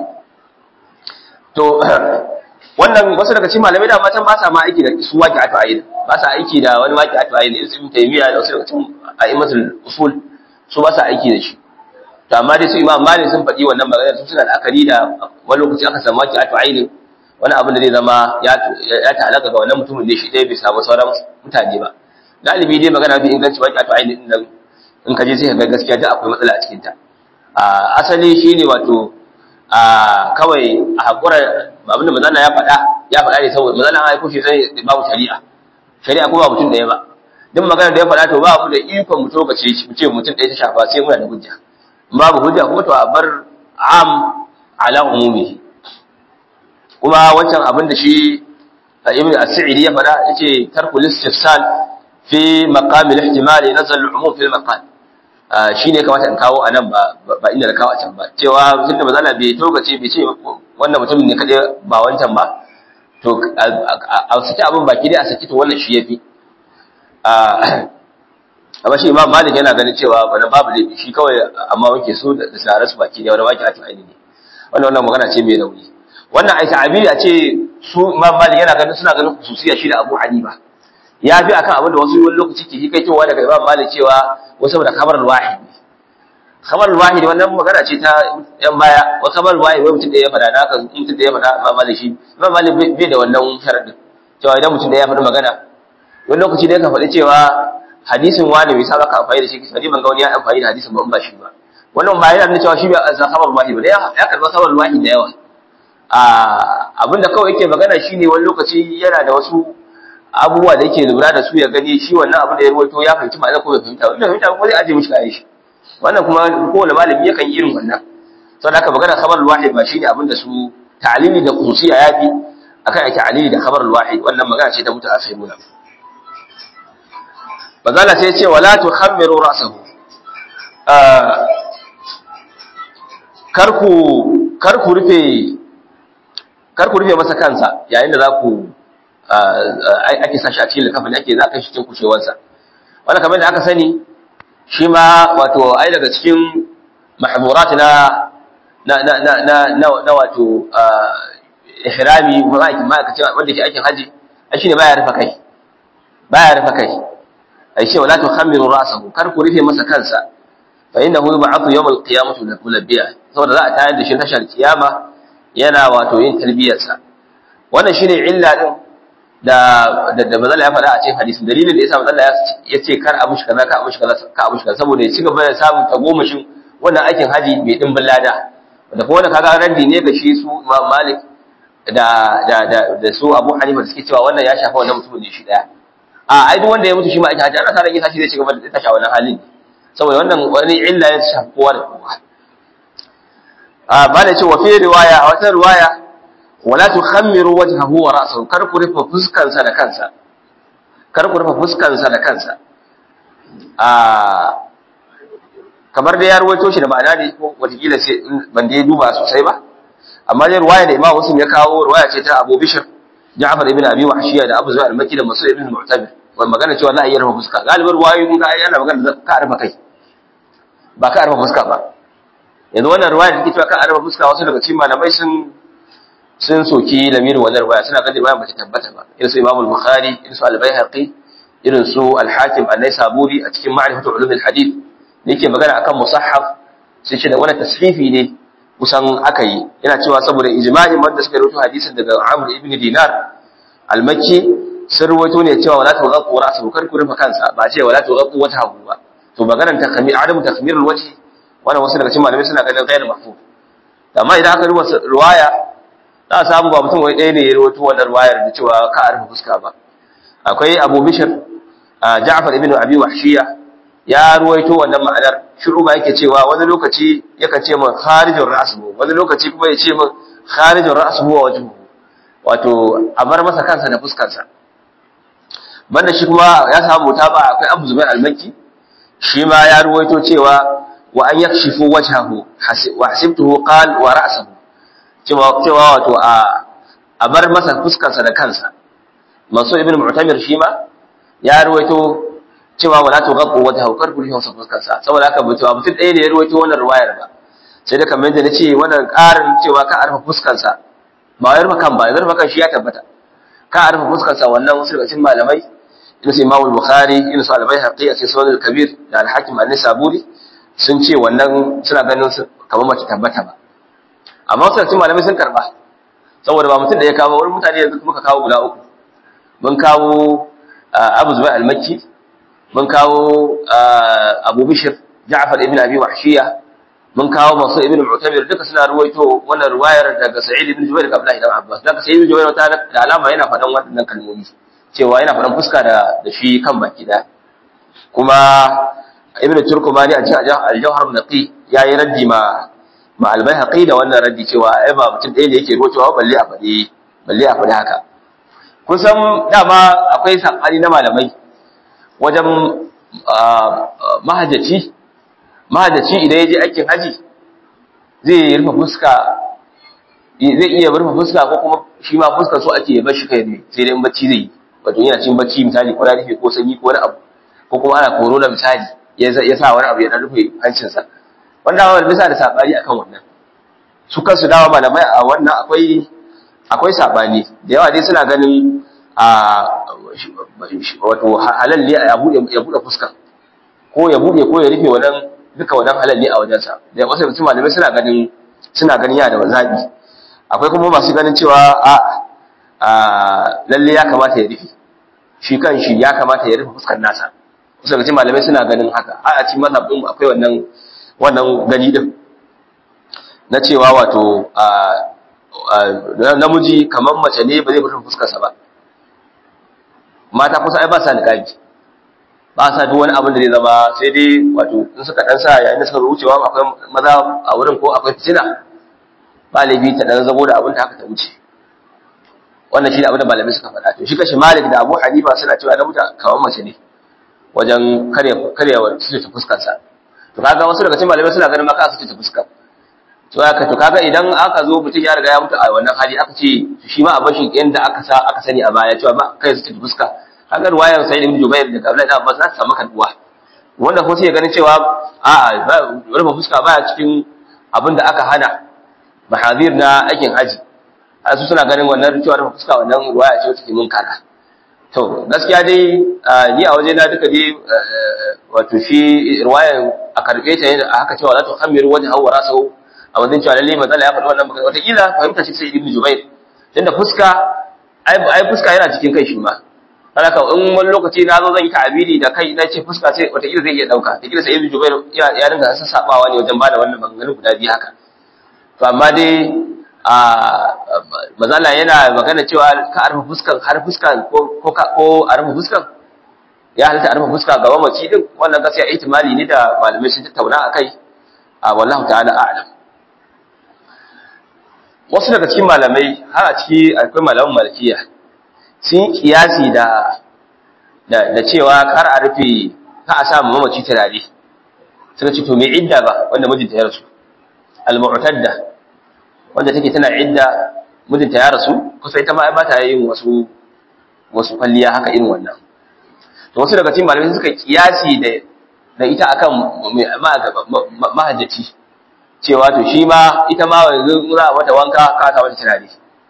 to wannan wasu daga cikin malamai da matan ba sa ma aiki da su waki atu ayin ba sa aiki da wani waki atu ayin irin su taymiya da wasu daga cikin a'immatul usul su ba sa aiki da shi to amma dai su imam malik sun faɗi wannan magana su suna da akari da wani lokaci aka samu waki atu ayin wani abin da zai zama ya ya ta'alaka ga wannan mutumin ne shi dai bai samu sauran mutane ba galibi dai magana fi inganci waki atu ayin din nan in ka je sai ka ga gaskiya da akwai matsala a cikin ta asali shine wato a kawai a haƙura abinda mazana ya faɗa ya faɗa ne saboda mazana an haiko shi sai babu shari'a shari'a ko ba mutum ɗaya ba duk magana da ya faɗa to ba mu da ikon mu tokace shi mu ce mutum ɗaya ta shafa sai muna da hujja babu hujja kuma to a bar am ala umumi kuma wancan abin da shi ibn as-sa'idi ya faɗa yace tarkul istifsal fi maqam al-ihtimal nazal al-umum fi al-maqam shi ne kamata in kawo a nan ba inda da kawo a can ba cewa tunda mazala bai togace bai ce wannan mutumin ne kaɗai ba wancan ba to a saki abin baki dai a saki to wannan shi ya fi amma shi imam malik yana ganin cewa wani babu laifi shi kawai amma wanke su da sare su baki dai wani baki a tu'aini ne wannan wannan magana ce mai rauni wannan ai ta'abiri a ce su imam malik yana ganin suna ganin khususiya shi da abu hanifa ya fi akan abin da wasu wani lokaci ke yi kai cewa daga imam malik cewa wasu da khabar wahid khabar wahid wannan magana ce ta yan baya wa khabar wahid wai mutum da ya fada naka mutum da ya fada imam malik shi imam malik bai da wannan sharadin cewa idan mutum da ya faɗi magana wani lokaci da ya faɗi cewa hadisin wani bai saba ka amfani da shi kisa ban ga wani ya amfani da hadisin ba in ba shi ba wannan ba yana nuna cewa shi bai azza khabar wahid ba ya karba khabar wahid da yawa abinda kawai yake magana shine wani lokaci yana da wasu abubuwa da yake lura da su ya gani shi wannan abu da ya ruwaito ya fahimci ma'ana ko bai fahimta wanda fahimta ko zai aje mishi kayan shi wannan kuma kowane malami yakan yi irin wannan saboda haka magana khabar wahid ba shine abin da su ta'lili da khususiya yafi akan ake ta'lili da khabar wahid wannan magana ce ta mutu a sayyiduna bazala sai ya ce wala tukhammiru ra'sahu karku karku rufe karku rufe masa kansa yayin da za ku ake sashi a cikin likafin ake za a kai shi cikin kushewarsa wanda kamar da aka sani shi ma wato ai daga cikin mahmurat na na na na na na wato ihrami ma'aikaci wanda ke aikin haji ai shine baya rufa kai baya rufa kai ai ce wala tukhammiru ra'sahu kar ku rufe masa kansa fa innahu yub'athu yawm al-qiyamati mulabbiya saboda za a tayar da shi tashar kiyama yana wato yin tarbiyarsa wannan shine illa din da da da mazalla ya faɗa a cikin hadisin dalilin da yasa mazalla ya ce kar abu shi kaza ka abu shi kaza ka abu shi kaza saboda ya ci gaba da samun tagomashin wannan aikin haji mai dimbin lada da kuma wannan kaga randi ne ga shi su Imam Malik da da da da su Abu Hanifa da suke cewa wannan ya shafa wannan mutumin ne shi daya a ai duk wanda ya mutu shi ma aikin haji ana sa ran yin tashi zai ci gaba da tashi a wannan halin saboda wannan wani illa ya shafi kowa da kowa a ba da ce wa fi riwaya a wata riwaya wala tukhammiru wajhahu wa ra'sahu kar ku rufe fuskansa da kansa kar ku rufe fuskansa da kansa a kamar da ya ruwaito shi da ma'ana ne ko watakila sai ban da duba sosai ba amma dai ruwaya da Imam Muslim ya kawo ruwaya ce ta Abu Bishr Ja'far ibn Abi Wahshiya da Abu Zubair al-Makki da Mas'ud ibn Mu'tabir wannan magana cewa za a iya rufe fuska galibin ruwayoyin ka yana magana ka rufe kai ba ka rufe fuska ba yanzu wannan ruwaya da take cewa ka rufe fuska wasu daga cikin malamai sun sun soki lamirin wannan ruwaya suna ganin ruwaya bata tabbata ba irin su Imam al-Bukhari irin su al-Baihaqi irin su al-Hakim an-Naisaburi a cikin Ma'rifatu Ulum al-Hadith da yake magana akan musahhaf sai ce da wannan tasfifi ne kusan aka yi yana cewa saboda ijma'in wanda suka rawaito hadisin daga Amr ibn Dinar al-Makki sun rawaito ne cewa wala tughaqu ra'sahu kar ku rufe kansa ba ce wala tughaqu wajhahu ba to maganar takmir adamu takmirul wajhi wannan wasu daga cikin malamai suna ganin ghayr mahfuz amma idan aka rubuta riwaya za a samu ba mutum wai ɗaya ne ya rawaito wannan riwayar da cewa ka a rufe fuska ba akwai Abu Bishr Ja'far ibn Abi Wahshiya ya ruwaito wannan ma'anar shuruba yake cewa wani lokaci yakan ce min kharijur ra'suhu wani lokaci kuma ya ce min kharijur ra'suhu wa wajhuhu wato a bar masa kansa da fuskarsa banda shi kuma ya samu mutaba akwai Abu Zubair al-Makki shi ma ya ruwaito cewa wa an yakshifu wajhahu wa hasibtuhu qal wa ra'suhu cewa cewa wato a a bar masa fuskarsa da kansa Mansur ibn Mu'tamir shi ma ya ruwaito cewa wala to gabbu wata haukar kuri hausa fuskarsa saboda haka mutuwa mutum ɗaya ne ya ruwaito wannan ruwayar ba sai da kamar yadda na ce wannan ƙarin cewa ka arfa fuskarsa ba wayar makan ba yanzu makan shi ya tabbata ka arfa fuskarsa wannan wasu daga cikin malamai irin su Imam Bukhari irin su Al-Baihaqi a cikin Sunan al-Kabir da Al-Hakim an-Nisaburi sun ce wannan suna ganin su kamar mace tabbata ba amma wasu daga cikin malamai sun karba saboda ba mutum da ya kawo wani mutane yanzu muka kawo guda uku mun kawo Abu Zubair al-Makki mun kawo Abu Bishr Ja'far ibn Abi Wahshiya mun kawo Mansur ibn Mu'tamir duka suna ruwaito wannan ruwayar daga Sa'id ibn Jubair da Abdullah ibn Abbas daga Sa'id ibn Jubair wata da alama yana faɗan waɗannan kalmomi cewa yana faɗan fuska da da shi kan baki da kuma Ibn Turkumani a cikin Al-Jawhar Naqi yayi raddi ma ma Al-Baihaqi da wannan raddi cewa ai ba mutum ɗaya ne yake ruwaitowa balle a faɗi balle a faɗi haka kun san dama akwai sakani na malamai wajen mahajjaci mahajjaci idan ya je aikin haji zai rufe fuska zai iya rufe fuska ko kuma shi ma fuskar so ake bar shi kai ne sai dai in bacci zai yi wato yana cin bacci misali ko rufe ko sanyi ko wani abu ko kuma ana corona misali ya sa wani abu ya dan rufe hancinsa wanda wani bisa da sabani akan wannan su kansu dawa malamai a wannan akwai akwai sabani da yawa dai suna ganin a wato halal ne ya bude ya bude fuska ko ya bude ko ya rufe wannan duka wannan halal ne a wajensa da wasu mutum malamai suna ganin suna ganin yana da zabi akwai kuma masu ganin cewa a a lalle ya kamata ya rufe shi kan shi ya kamata ya rufe fuskar nasa wasu mutum malamai suna ganin haka a a cikin mazhabin akwai wannan wannan gani din na cewa wato namiji kamar mace ne ba zai rufe fuskarsa ba mata kusa ai ba sa niqabi ba sa duk wani abin da zai zama sai dai wato in suka dan sa yayin da suka wucewa akwai maza a wurin ko akwai fitina ba laifi ta dan zabo da abin da haka ta wuce wannan shi da abin da malamai suka faɗa to shi kashi Malik da Abu Hanifa suna cewa na muta kamar mace ne wajen kare karewa su ta fuskar sa to kaga wasu daga cikin malamai suna ganin maka su ta fuskar to haka to kaga idan aka zo mutum ya riga ya mutu a wannan hali aka ce shi ma a bashi yanda aka sa aka sani a baya cewa ba kai su ta fuska kaga ruwayar sai ibn Jubair da Abdullah ibn Abbas za ta samu kaduwa wanda kuma sai ganin cewa a'a rufe fuska baya cikin abin da aka hana mahadir na aikin haji su suna ganin wannan cewa rufe fuska wannan ruwaya ce wacce ke munkara to gaskiya dai ni a waje na duka dai wato shi ruwayan a karbe ta a haka cewa la tuhamiru wajha wa rasahu a wajen cewa lalle matsala ya faɗi wannan magana wata kila fahimta shi sai ibnu jubair tunda fuska ai fuska yana cikin kai shi ma haka in wani lokaci na zo zan yi ta'abiri da kai na ce fuska sai wata kila zai iya dauka ta kila sai ibnu jubair ya dinga sassabawa ne wajen bada wannan maganganun guda biyu haka to amma dai a mazala yana magana cewa ka arfa fuskan har fuskan ko ko a rufe fuskan ya halitta a rufe fuska ga mamaci din wannan gaskiya ihtimali ne da malamai sun tattauna akai a wallahu ta'ala a'lam wasu daga cikin malamai har a ciki akwai malaman malikiya sun kiyasi da da cewa kar a rufe ka a samu mamaci turare suka ce to me idda ba wanda mijinta ya rasu al-mu'tadda wanda take tana idda mijinta ya rasu kusa ita ma ba ta yin wasu wasu kwalliya haka irin wannan to wasu daga cikin malamai suka kiyasi da da ita akan mahajjaci cewa to shi ma ita ma yanzu za a mata wanka ka ta mata turare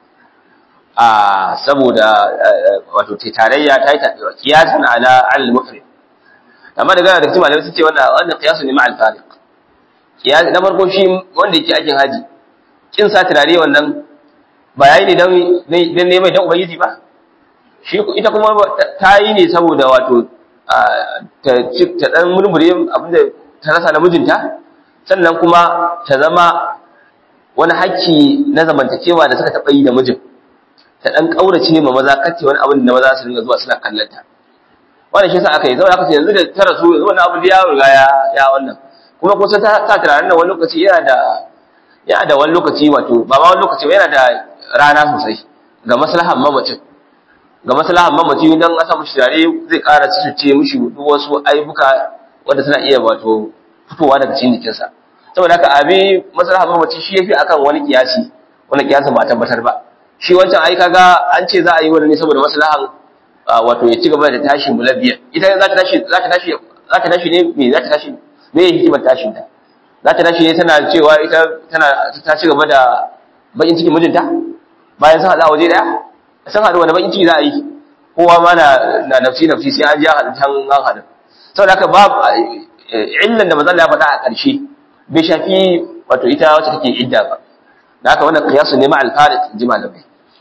a saboda wato tarayya ta yi kiyasan ala al-mufrid amma daga da cikin malamai sun ce wannan wannan qiyasu ne ma'al fariq qiyas na farko shi wanda yake aikin haji kin sa turare wannan ba yayi ne dan dan neman dan ubangiji ba shi ita kuma ta yi ne saboda wato ta ta dan murmure abinda ta rasa na mijinta sannan kuma ta zama wani hakki na zamantakewa da suka taɓa yi da mijin ta ɗan ƙaurace ma maza kace wani abin da maza su dinga zuwa suna kallon ta wannan shi yasa aka yi zama aka ce yanzu da ta rasu yanzu wannan abu ya riga ya ya wannan kuma kusa ta ta tunanin nan wani lokaci yana da yana da wani lokaci wato ba ma wani lokaci ba yana da rana sosai ga maslahan mamacin ga maslahan mamaci dan asa mushi tare zai ƙara ce mushi duk wasu aibuka wanda suna iya wato fitowa daga cikin jikinsa saboda haka abi maslahan mamaci shi yafi akan wani kiyasi wani kiyasin ba tabbatar ba shi wancan ai kaga an ce za a yi wani ne saboda maslahan wato ya ci gaba da tashi mulabbiya ita za ta tashi za ta tashi za ta tashi ne me za ta tashi me ya hikimar tashin ta za ta tashi ne tana cewa ita tana ta ci gaba da bakin cikin mijinta bayan sun haɗa waje daya sun haɗu wani bakin ciki za a yi kowa ma na na nafsi nafsi sai an ji haɗu can an haɗu saboda haka ba illan da manzon ya faɗa a ƙarshe bai shafi wato ita wacce take idda ba da haka wannan qiyasu ne ma al-farid ji malamai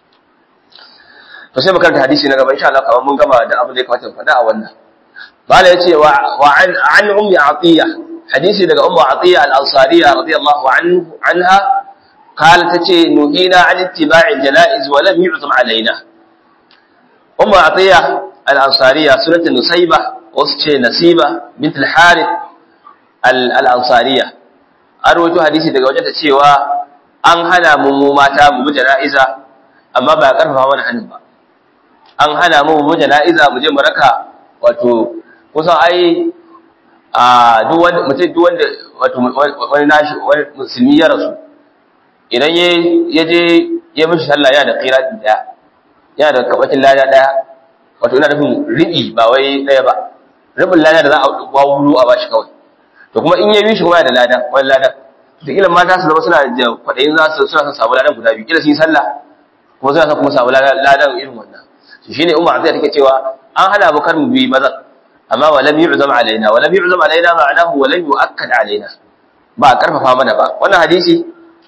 to sai makaranta hadisi na gaba insha Allah kamar mun gama da abin da ya kamata faɗa a wannan bala yace wa wa an an ummi atiya hadisi daga ummu atiya al-ansariya radiyallahu anhu anha قالت تتي نهينا عن اتباع الجنائز ولم يعظم علينا أم عطية الأنصارية سنة نسيبة وسكي نسيبة بنت الحارث الأنصارية أرويت حديثي daga wajen ta cewa an hana mu mata mu jana'iza amma ba karfafa mana hannun ba an hana mu mu jana'iza mu je mu raka wato kusan ai a duk wanda mutum duk wanda wato wani nashi wani musulmi ya rasu idan ya je ya mishi sallah yana da qirati daya yana da kabatin lada daya wato ina nufin ribi ba wai daya ba ribin lada da za a wawuro a bashi kawai to kuma in ya yi shi kuma yana da lada wani lada to kila mata su zama suna da kwadayin za su suna son samu ladan guda biyu kila su yi sallah kuma suna son kuma samu ladan irin wannan to shine umma azai take cewa an hana mu kar mu bi mazan amma wa lam yu'zam alaina wa lam yu'zam alaina ma'anahu wa lam yu'akkad alaina ba a karfafa mana ba wannan hadisi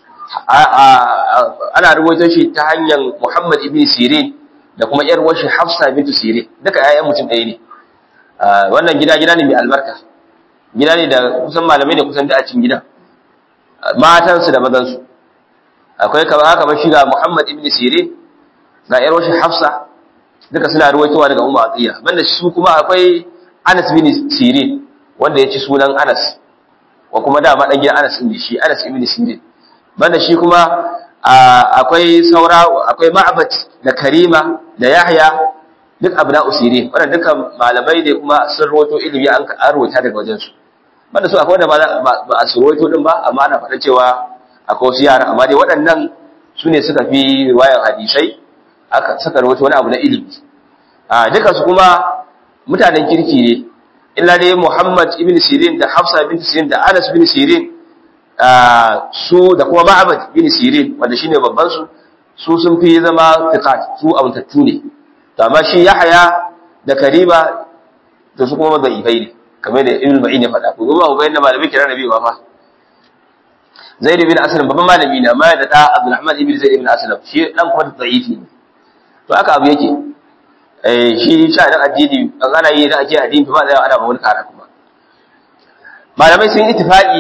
ana rubuta shi ta hanyar Muhammad ibn Sirin da kuma yar washi Hafsa bint Sirin duka ƴaƴan mutum ɗaya ne wannan gida gida ne mai albarka gida ne da kusan malamai ne kusan da a cikin gidan matan su da mazan su akwai kamar haka ba shi ga Muhammad ibn Sirin ga yar washi Hafsa duka suna ruwaitowa daga Ummu Atiya banda su kuma akwai Anas bin Sirin wanda ya ci sunan Anas wa kuma da ma dan gidan Anas din shi Anas ibn Sirin banda shi kuma akwai saura akwai ma'abat da karima da yahya duk abna usiri wannan dukan malamai ne kuma sun rawaito ilimi an arwata daga wajen su banda su akwai wanda ba a su rawaito din ba amma ana faɗa cewa akwai wasu yara amma dai waɗannan su ne suka fi riwayar hadisai aka saka rawaito wani abu na ilimi a duka su kuma mutanen kirki ne illa dai Muhammad ibn Sirin da Hafsa ibn Sirin da Anas ibn Sirin su da kuma Ma'bad ibn Sirin wanda shine babban su su sun fi zama fiqat su abuntattu ne to amma shi Yahya da Kariba to su kuma da'ifai ne kamar da Ibn Ma'in ya faɗa ko ba ku ga yadda malamai kira Nabi ba fa Zaid ibn Aslam babban malami ne amma da da Abdulrahman ibn Zaid ibn Aslam shi dan kuma da'ifi ne to haka abu yake eh shi sha da addini an ana yi da ake addini ba zai ana ba wani kara kuma malamai sun ittifaqi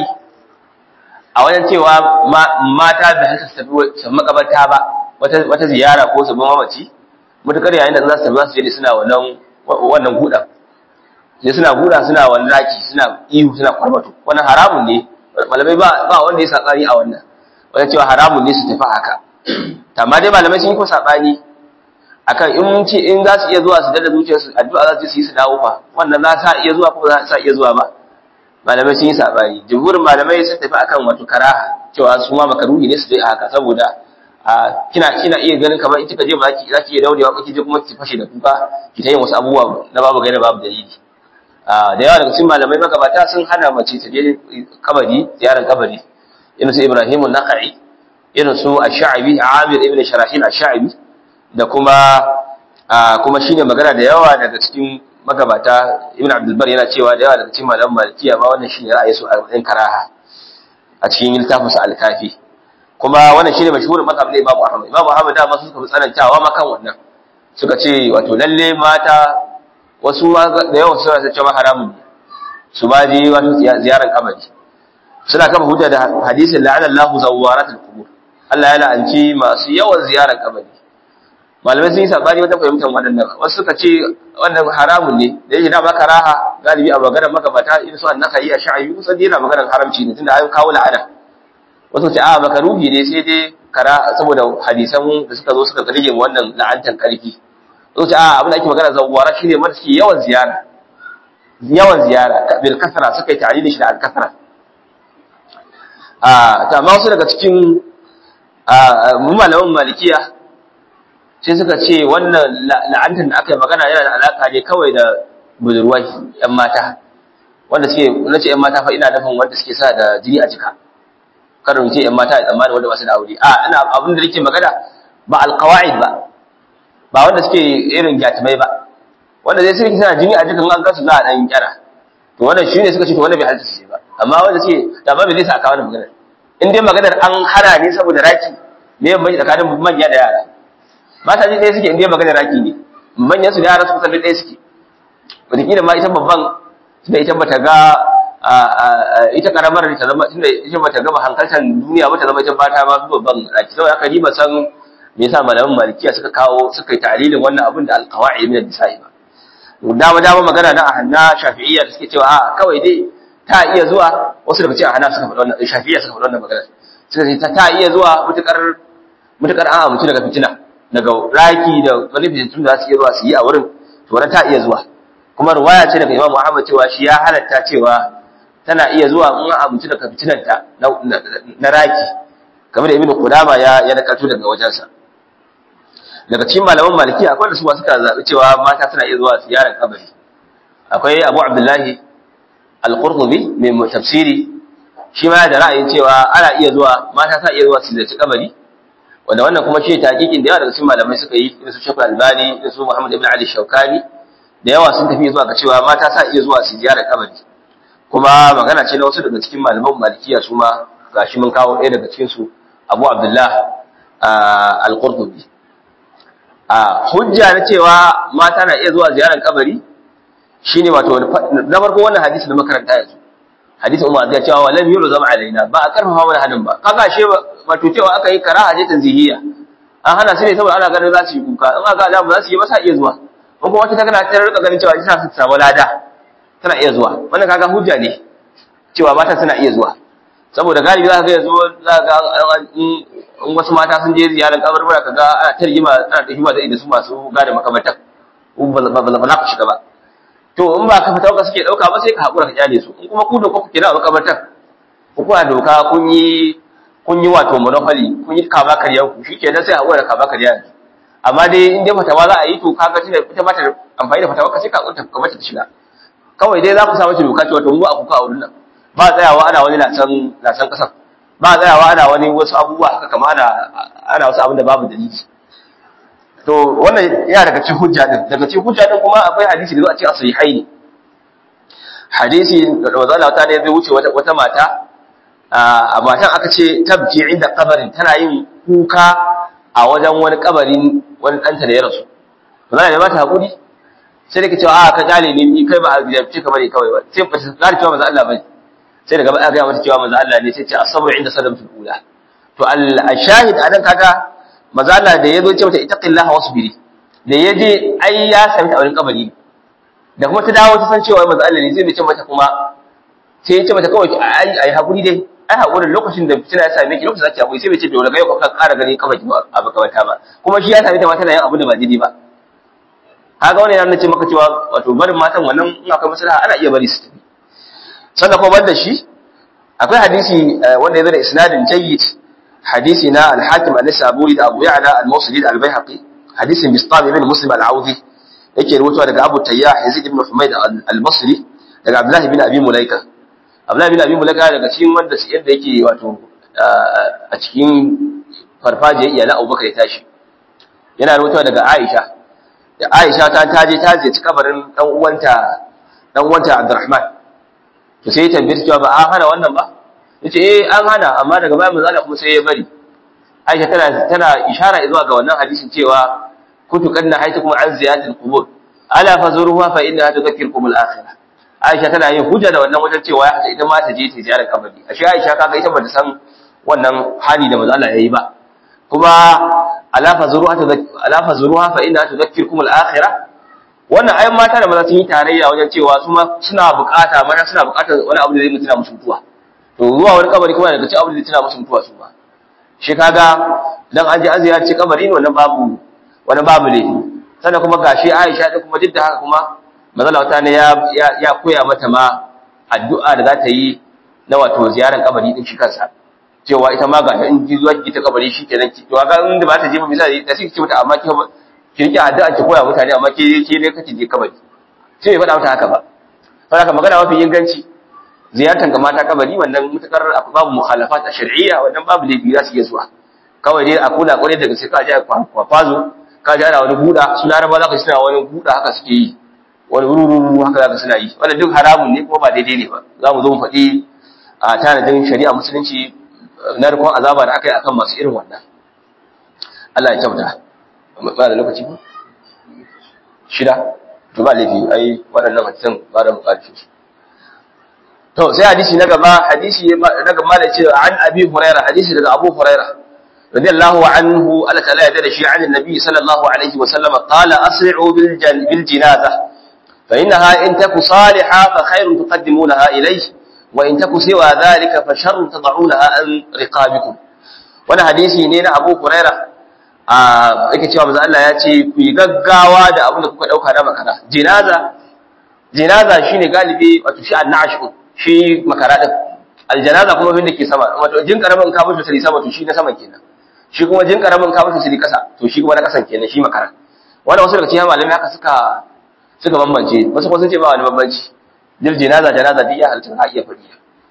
a wajen cewa mata da haka su tafi makabarta ba wata wata ziyara ko su bin mamaci mutakar yayin da za su tafi za su je suna wannan wannan gudan sai suna guda suna wani raki suna ihu suna kwarmato wannan haramun ne malamai ba ba wanda ya sakani a wannan wanda cewa haramun ne su tafi haka amma dai malamai sun yi ko sabani akan in ce in za su iya zuwa su dada zuciyar su addu'a za su yi su dawo fa wannan za sa iya zuwa ko za sa iya zuwa ba malamai sun yi sabani jumhurin malamai sun tafi akan wato karaha cewa su ma makaruhi ne su dai haka saboda kina kina iya ganin kamar in kika je ba za ki iya daurewa ba ki je kuma ki fashe da kuka ki ta yin wasu abubuwa na babu gaira babu dalili da yawa daga cikin malamai magabata sun hana mace ta je kabari ziyarar kabari irin su Ibrahim an-Naqi irin su Ash-Sha'bi Amir ibn Sharahin Ash-Sha'bi da kuma kuma shine magana da yawa daga cikin magabata Ibn Abdul Bar yana cewa da yawa daga cikin malaman Malikiya ma wannan shine ra'ayi su a cikin karaha a cikin littafin sa Al-Kafi kuma wannan shine mashhurin mazhab na Imam Ahmad Imam Ahmad da ma suka fi tsanantawa ma kan wannan suka ce wato lalle mata wasu da yawan suna ta cewa haramun ne su ba je wato ziyarar kabari suna kafa hujja da hadisin la'ana Allahu zawwaratul qubur Allah ya la'anci masu yawan ziyarar kabari malamai sun yi sabani wajen fahimtar waɗannan wasu suka ce wannan haramun ne da yake da maka raha galibi a maganar magabata in su annaka yi a sha'ayi kusan dai yana maganar haramci ne tunda an kawo la'ana wasu ce a makaruhi ne sai dai kara saboda hadisan da suka zo suka rige wannan la'antan karfi wasu ce a abin da ake magana zawwara shine wanda suke yawan ziyara yawan ziyara bil kasra suka yi tare da shi da al kasra a ta amma wasu daga cikin mu malaman malikiya sai suka ce wannan la'antar da aka yi magana yana da alaka ne kawai da budurwai yan mata wanda suke na ce yan mata fa ina nufin wanda suke sa da jini a jika kada mu ce yan mata da tsammani wanda ba su da aure a ina abin da nake magana ba alqawaid ba ba wanda suke irin gyatimai ba wanda zai sai suna jini a jikin an gasu za a dan kyara to wannan shine suka ce to wanda bai halatta su ba amma wanda suke da ba bai zai sa aka wannan maganar in dai maganar an hana ne saboda raki me ban tsakanin manya da yara mata ji ɗaya suke in dai maganar raki ne manyan su da yara su kusan ɗaya suke wataƙila ma ita babban tunda ita bata ga ita karamar ta zama tunda ita bata gama hankaltar duniya ba ta zama ita fata ma babban raki saboda haka ni ba san me yasa malaman malikiya suka kawo suka yi ta'lilin wannan abin da alqawaid min an-nisa'i ba dama dama magana na ahanna shafi'iyya da suke cewa a kawai dai ta iya zuwa wasu daga cikin ahana suka faɗa wannan shafi'iyya suka faɗa wannan magana suka ce ta iya zuwa mutukar mutukar an amince daga fitina daga raki da wani fitintun da za su iya zuwa su yi a wurin to wannan ta iya zuwa kuma ruwaya ce daga Imam Muhammad cewa shi ya halatta cewa tana iya zuwa in an amince daga fitinanta na raki kamar da Ibn Qudama ya ya nakalto daga wajensa daga cikin malaman maliki akwai da su suka zaɓi cewa mata suna iya zuwa ziyarar kabari akwai abu abdullahi al-qurtubi mai tafsiri shi ma da ra'ayin cewa ana iya zuwa mata sa iya zuwa su ziyarci kabari wanda wannan kuma shi taqiqin da yawa daga cikin malamai suka yi irin su Sheikh Albani irin su Muhammad ibn Ali Shawkani da yawa sun tafi zuwa ga cewa mata sa iya zuwa su ziyarar kabari kuma magana ce na wasu daga cikin malaman malikiya su ma gashi mun kawo ɗaya daga cikin su Abu Abdullah al-Qurtubi a hujja na cewa mata na iya zuwa ziyarar kabari shine wato na farko wannan hadisi da makaranta yanzu hadisi umar da cewa walam yuru zama alaina ba a karfafa mana hadin ba kaga she wato cewa aka yi karaha je tanzihiyya an hana su ne saboda ana ganin za su yi kuka in aka ga ba za su yi ba sa iya zuwa in kuma wata ta kana ta rika ganin cewa ita su samu lada tana iya zuwa wannan kaga hujja ne cewa mata suna iya zuwa saboda galibi za ka ga yanzu za ka ga in wasu mata sun je ziyarar kaburbura ka ga ana ta rigima ana ta hima da su masu gada makamantan ba za ku shiga ba to in ba ka fata suke dauka ba sai ka hakura ka kyale su in kuma ku da kuka kira makamantan ku kuma doka kun yi kun yi wato monopoly kun yi kama karya ku shikenan sai hakura kama karya ne amma dai in dai fatawa za a yi to kaga tunda ita ba ta amfani da fatawa ka sai ka hakura ka mata ta shiga kawai dai za ku samu doka cewa to mu a kuka a wurin nan ba tsayawa ana wani lasan lasan kasan ba tsayawa ana wani wasu abubuwa haka kama ana ana wasu abin da babu dalili to wannan yana daga cikin hujja din daga cikin hujja din kuma akwai hadisi da zo a cikin sahihaini hadisi da manzo Allah ta ne zai wuce wata wata mata a matan aka ce tabki inda kabarin tana yin kuka a wajen wani kabarin wani ɗanta da ya rasu manzo Allah ya mata hakuri sai da ke cewa a ka kyale ne ni kai ba a gidabce ka bane kawai ba sai ba ta tsari cewa manzo Allah bane sai daga baya ga mata cewa manzo Allah ne sai ce asabru inda sadamatul ula to al-shahid anan kaga manzo Allah da yazo ce mata ittaqillaha wasbiri da yaje ai ya sami ta wurin kabari da kuma ta dawo ta san cewa manzo Allah ne zai ce mata kuma sai ya ce mata kawai ai ai hakuri dai ai hakurin lokacin da fitina ya same ki lokacin zaki hakuri sai bai ce bai daga yau ka ƙara gani kabari a makamata ba kuma shi ya same ta ma tana yin abu da ba daidai ba kaga wannan yana ce maka cewa wato barin matan wannan in akwai maslaha ana iya bari su tafi sannan kuma banda shi akwai hadisi wanda ya zo da isnadin jayyid hadisi na al-hakim an-nisaburi da abu ya'la al-mawsili da al-baihaqi hadisin bistam ibn muslim al-audi yake rubutuwa daga abu tayyah yazid ibn humayd al-basri daga abdullah ibn abi mulaika abdullah ibn abi mulaika daga cikin wanda yadda yake wato a cikin farfajiyar iyalan abubakar ya tashi yana rubutuwa daga aisha da Aisha ta taje ta je kabarin dan uwanta dan uwanta Abdurrahman to sai ta tambaye cewa ba an hana wannan ba yace eh an hana amma daga bayan manzo Allah kuma sai ya bari Aisha tana tana ishara zuwa ga wannan hadisin cewa kuntu kanna haytukum an ziyadatil qubur ala fazuruha fa innaha tudhakkirukum al-akhirah Aisha tana yin hujja da wannan wajen cewa ya ita ma ta je ta ziyarar kabari ashe Aisha kaga ita bata san wannan hali da manzo Allah yayi ba kuma alafa zuruha fa inna tudhakkirukum al-akhirah wannan ayan mata da maza sun yi tarayya wajen cewa su ma suna bukata mata suna bukatar wani abu da zai mutuna musu mutuwa to zuwa wani kabari kuma daga cikin abu da zai tuna musu mutuwa su ba shi kaga dan an je an ziyarci kabari ne wannan babu wani babu ne sannan kuma gashi Aisha din kuma duk da haka kuma manzala wata ne ya ya koya mata ma addu'a da za ta yi na wato ziyarar kabari din shi kansa cewa ita ma ga in ji zuwa ki ta kabari shi kenan ki to ga inda ba ta je ba misali ta sai ki mata amma ki ki rike addu'a ki koya mutane amma ke ke ne kake je kabari sai bai faɗa mata haka ba saboda haka magana mafi inganci ziyartar ga mata kabari wannan mutakar babu mukhalafat a shar'iyya wannan babu laifi za su iya zuwa kawai dai a kula kwarai daga sai ka je kwafazo ka je ana wani buɗa su laraba za ka suna wani buɗa haka suke yi wani rururu haka za ka suna yi wannan duk haramun ne kuma ba daidai ne ba za mu zo mu faɗi a tanadin shari'a musulunci narkon azaba da aka yi akan masu irin wannan Allah ya kyauta ba da lokaci ba shida to ba laifi ai waɗannan hadisan ba da buƙatar su to sai hadisi na gaba hadisi na gaba da cewa an abi huraira hadisi daga abu huraira radiyallahu anhu Allah ta'ala ya dada shi an annabi sallallahu alaihi wa sallam qala asri'u bil bil janaza fa innaha in taku salihah fa khairun tuqaddimunaha ilayhi wa in taku siwa dhalika fa sharrun tad'unaha an riqabikum wannan hadisi ne na Abu Huraira a yake cewa manzo Allah ya ce ku yi gaggawa da abin da kuka dauka na makara jinaza jinaza shine galibi wato shi annash shi makara din aljanaza kuma abin da ke sama wato jin karamin ka mutu sai sama to shi na sama kenan shi kuma jin karamin ka mutu sai kasa to shi kuma na kasan kenan shi makara wannan wasu daga cikin malamai haka suka suka bambance wasu kuma sun ce ba wani bambanci jil jinaza janaza duk ya halitta a iya fadi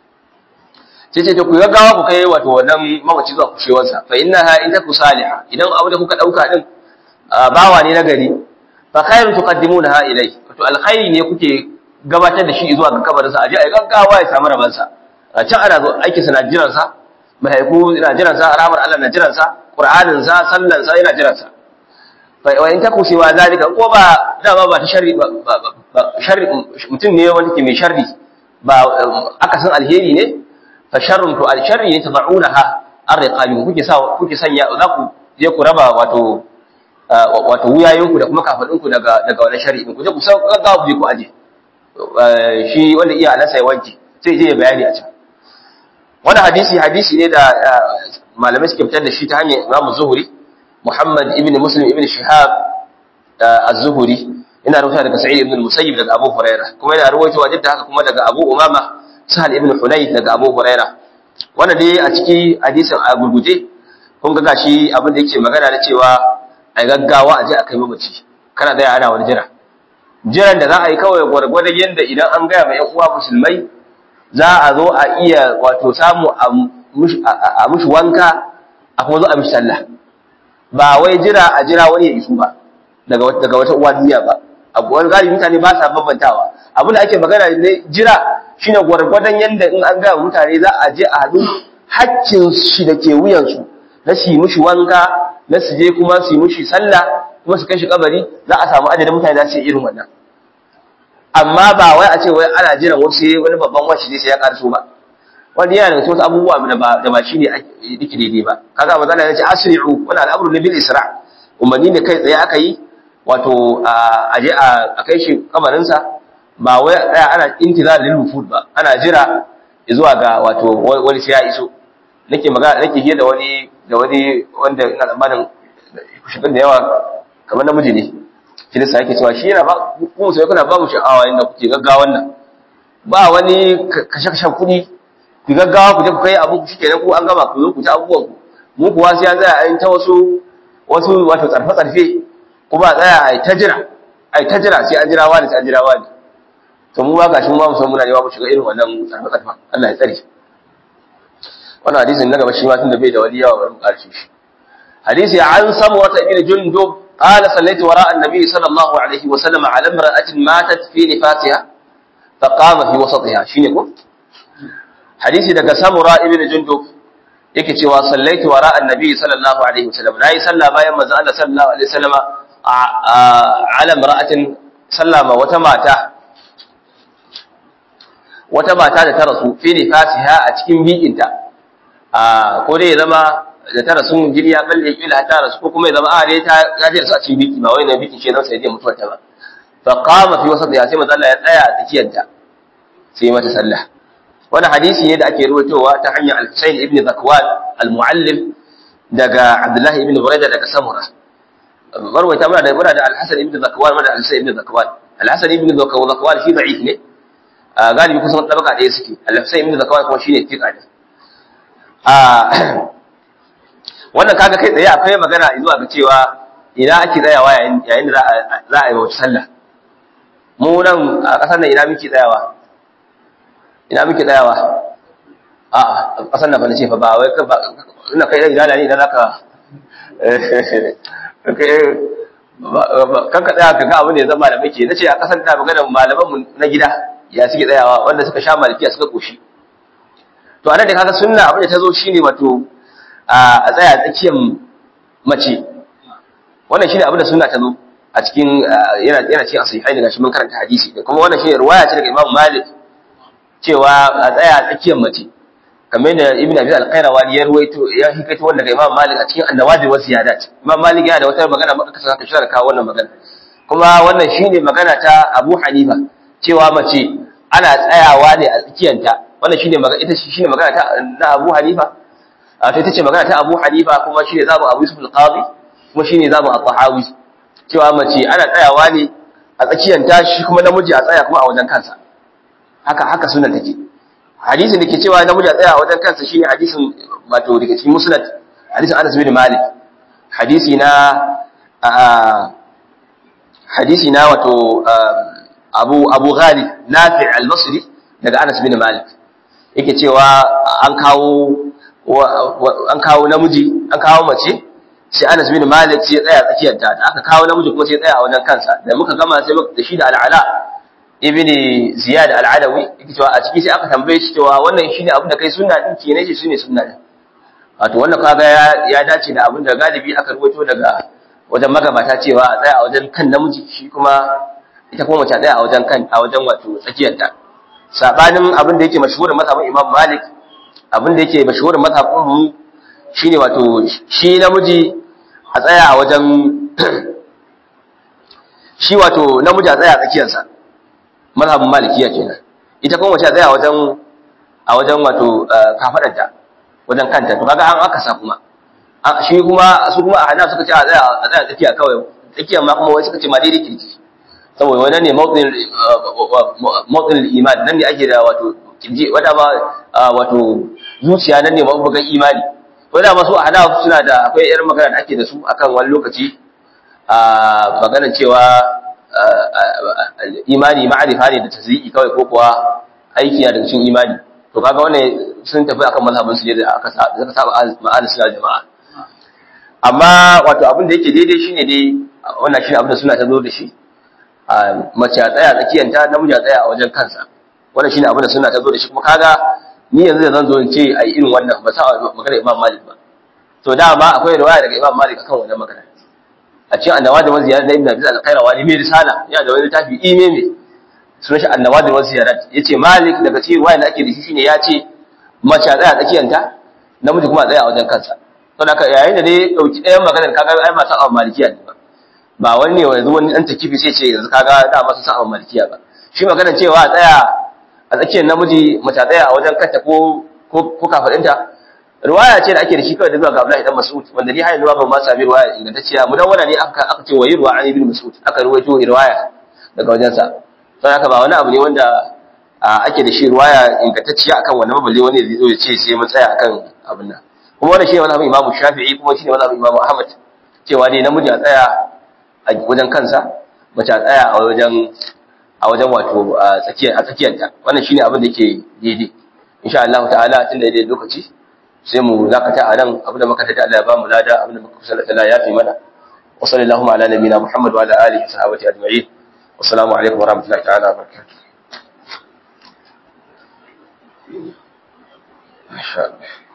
sai ce to ku gaggawa ku kai wato wannan mamaci zuwa kushewarsa fa innaha in taku salihah idan abu da kuka dauka din bawa ne na gari fa khairu tuqaddimunaha ilai wato alkhairi ne kuke gabatar da shi zuwa ga kabarin sa aje ai gaggawa ya samu raban sa a can ana zo aiki sa na jiran sa mahaifu na jiran sa rahmar Allah na jiran sa qur'anin sa sallan sa yana jiran sa fa wa in taku siwa zalika ko ba dama ba ta sharri ba sharri mutum ne wanda ke mai sharri ba akasin alheri ne fa sharrun to al sharri ne tad'unaha ar-riqabi kuke sa kuke sanya za ku je ku raba wato wato wuyayinku da kuma kafadinku daga daga wannan sharri ku je ku san gaggawa ku je ku aje shi wanda iya alasa ya wanke sai je ya bayani a can wannan hadisi hadisi ne da malamai suke fitar da shi ta hanyar Imam Zuhri Muhammad ibn Muslim ibn Shihab az-Zuhri ina rawaita daga Sa'id ibn al-Musayyib daga Abu Hurairah kuma yana rawaito wajen haka kuma daga Abu Umama Sahal ibn Hunayf daga Abu Huraira wanda dai a ciki hadisin a gurguje kun ga gashi abin da yake magana da cewa a gaggawa a je a kai mamaci kana da ana wani jira jiran da za a yi kawai gwargwadon yadda idan an gaya mai uwa musulmai za a zo a iya wato samu a mushi wanka a kuma zo a mishi sallah ba wai jira a jira wani ya isu ba daga wata uwa duniya ba wani galibi mutane ba sa bambantawa abin da ake magana ne jira shine gwargwadon yadda in an gaya mutane za a je a haɗu haccin shi da ke wuyansu na su yi mushi wanka na su je kuma su yi mushi sallah kuma su kai shi kabari za a samu adadin mutane za su yi irin wannan amma ba wai a ce wai ana jiran wasu wani babban washi ne sai ya karso ba wani yana daga wasu abubuwa da ba da ba shine dake daidai ba kaga magana yace asri'u wala al'amru bil isra umarni ne kai tsaye aka yi wato a je a kai shi kabarin sa ba wai tsaya ana intizar lil wufud ba ana jira zuwa ga wato wani sai ya iso nake magana nake hira da wani da wani wanda ina tsammanin shigar da yawa kamar namiji ne kirista yake cewa shi yana ba ku sai kuna ba mu sha'awa inda kuke gaggawan nan ba wani kashe-kashen kuɗi ku gaggawa ku je ku kai abu shi kenan ku an gama ku zo ku ci abubuwan ku mu kuwa sai an tsaya a yi ta wasu wasu wato tsarfe-tsarfe kuma a tsaya a yi ta jira a yi ta jira sai an jira wani sai an jira wani to mu ba gashi mu ba mu san muna yawa mu shiga irin wannan tsarfe-tsarfen Allah ya tsare wannan hadisin na gaba shi ma tun da bai da wani yawa bari mu karshe shi hadisi an samu wata ibn jundub قال صليت وراء النبي صلى الله عليه وسلم على امرأة ماتت في نفاسها فقام في وسطها شيني كو حديثي daga Samura ibn Jundub yake cewa sallaitu wara annabi sallallahu alaihi wasallam nayi sallah bayan manzo Allah sallallahu alaihi wasallam ala imra'atin sallama wata mata wata mata da ta rasu fi nifasiha a cikin bikinta ko dai ya zama da ta rasu jini ya balle kila ta rasu ko kuma ya zama a dai ta ya ji a cikin biki ba wai na biki ce nan sai dai mutuwar ta ba fa qama fi wasat ya sai manzo Allah ya tsaya a tsakiyar ta sai mata sallah wannan hadisi ne da ake ruwaitowa ta hanyar al-Husayn ibn Zakwan al-Muallim daga Abdullah ibn Buraida daga Samura marwaita muna da muna da al-Hasan ibn Zakwan muna da al-Husayn ibn Zakwan al-Hasan ibn Zakwan shi da'if ne galibi kusan tabaka ɗaya suke al-Husayn ibn Zakwan kuma shine tika ne wannan kaga kai tsaye akwai magana zuwa ga cewa ina ake tsayawa yayin da za a yi wata sallah mu nan a ƙasar nan ina muke tsayawa ina muke tsayawa a ƙasar nan fa nace fa ba wai ina kai ina ne idan zaka kan ka tsaya ka ga abin da ya zama da muke nace a ƙasar da magana malaman mu na gida ya suke tsayawa wanda suka sha malikiya suka koshi to anan da kaga sunna abin da ta zo shine wato a tsaya tsakiyar mace wannan shine abin da sunna ta zo a cikin yana yana cikin asihai daga shi mun karanta hadisi da kuma wannan shine riwaya ce daga Imam Malik cewa a tsaya tsakiyar mace kamar da Ibn Abi al-Qayrawani ya ruwaito ya hikaito wannan daga Imam Malik a cikin An-Nawadir wa Ziyadat Imam Malik yana da wata magana maka saka shi da kawo wannan magana kuma wannan shine magana ta Abu Hanifa cewa mace ana tsayawa ne a tsakiyanta wannan shine magana ita shine magana ta na Abu Hanifa a ta ce magana ta Abu Hanifa kuma shine zabu Abu Yusuf al-Qadi kuma shine zabu At-Tahawi cewa mace ana tsayawa ne a tsakiyar ta shi kuma namiji a tsaya kuma a wajen kansa haka haka sunan take hadisin da ke cewa namiji a tsaya a wajen kansa shine hadisin wato daga cikin musnad hadisin Anas bin Malik hadisi na hadisi na wato Abu Abu Ghalib Nafi' al-Basri daga Anas bin Malik yake cewa an kawo an kawo namiji an kawo mace sai Anas bin Malik sai ya tsaya tsakiyar ta aka kawo namiji kuma sai ya tsaya a wajen kansa da muka gama sai muka da shi da Al-Ala ibn Ziyad al-Adawi yake cewa a ciki sai aka tambaye shi cewa wannan shine abin da kai sunna din ke ne shi shine sunna din wato wannan kaga ya ya dace da abin da galibi aka rubuto daga wajen magabata cewa a tsaya a wajen kan namiji shi kuma ita kuma mace a tsaya a wajen kan a wajen wato tsakiyar ta sabanin abin da yake mashhurin mazhabin Imam Malik abin da yake mashhurin mazhabin mu shine wato shi namiji a tsaya a wajen shi wato namiji a tsaya a tsakiyarsa mazhabin malikiya kenan ita kuma mace a tsaya a wajen a wajen wato kafadarta wajen kanta to kaga an aka sa kuma shi kuma su kuma a hana suka ce a tsaya a tsaya tsakiya kawai tsakiyar ma kuma wai suka ce ma daidai kirki saboda wannan ne mawtsin iman nan ne ake da wato kirji wanda ba wato zuciya nan ne mabugan imani to da masu hana suna da akwai irin magana da ake da su akan wani lokaci a maganar cewa imani ma'arifa ne da tazri'i kawai ko kuwa aiki na daga cikin imani to kaga wannan sun tafi akan mazhabin su ne da aka aka saba ma'alis suna jama'a amma wato abin da yake daidai shine dai wannan shine abin da suna ta zo da shi mace a tsaya tsakiyanta namiji a tsaya a wajen kansa wannan shine abin da suna ta zo da shi kuma kaga ni yanzu da zan zo in ce ai irin wannan ba sa magana Imam Malik ba to dama akwai riwaya daga Imam Malik akan wannan magana a cikin annawadir wa ziyarat ibn Abi al-Qayrawani mai risala yana da wani tafi ime me sunan shi annawadir wa ziyarat yace Malik daga cikin riwaya da ake da shi shine ya ce mace a tsaya tsakiyanta namiji kuma a tsaya a wajen kansa to haka yayin da dai dauki ɗayan maganar kaga ai masu a malikiya ne ba ba wani ne yanzu wani dan takifi sai ce yanzu kaga da masu sa a malikiya ba shi maganar cewa a tsaya a tsakiyar namiji mace a tsaya a wajen kanta ko ko kafadinta riwaya ce da ake da shi kawai da zuwa ga Abdullahi dan Mas'ud wanda ni hayin ban ma sami riwaya ingantacciya mu dan wannan ne aka aka ce wayi ruwa an ibn Mas'ud aka ruwaito riwaya daga wajen sa sai haka ba wani abu ne wanda ake da shi riwaya ingantacciya akan wannan balle wani zai zo ya ce sai mun tsaya akan abin nan kuma wannan shine mazhabin Imam Shafi'i kuma shine mazhabin Imam Ahmad cewa dai namiji a tsaya a wajen kansa mace a tsaya a wajen a wajen wato a tsakiyar a tsakiyarta wannan shine abin da yake daidai insha Allah ta'ala tun da daidai lokaci sai mu zakata a nan abin da muka tada Allah ya ba mu lada abin da muka kusa Allah ya fi mana wa sallallahu ala nabiyina Muhammad wa ala alihi wa sahbihi ajma'in assalamu alaikum wa rahmatullahi ta'ala wa barakatuh Masha Allah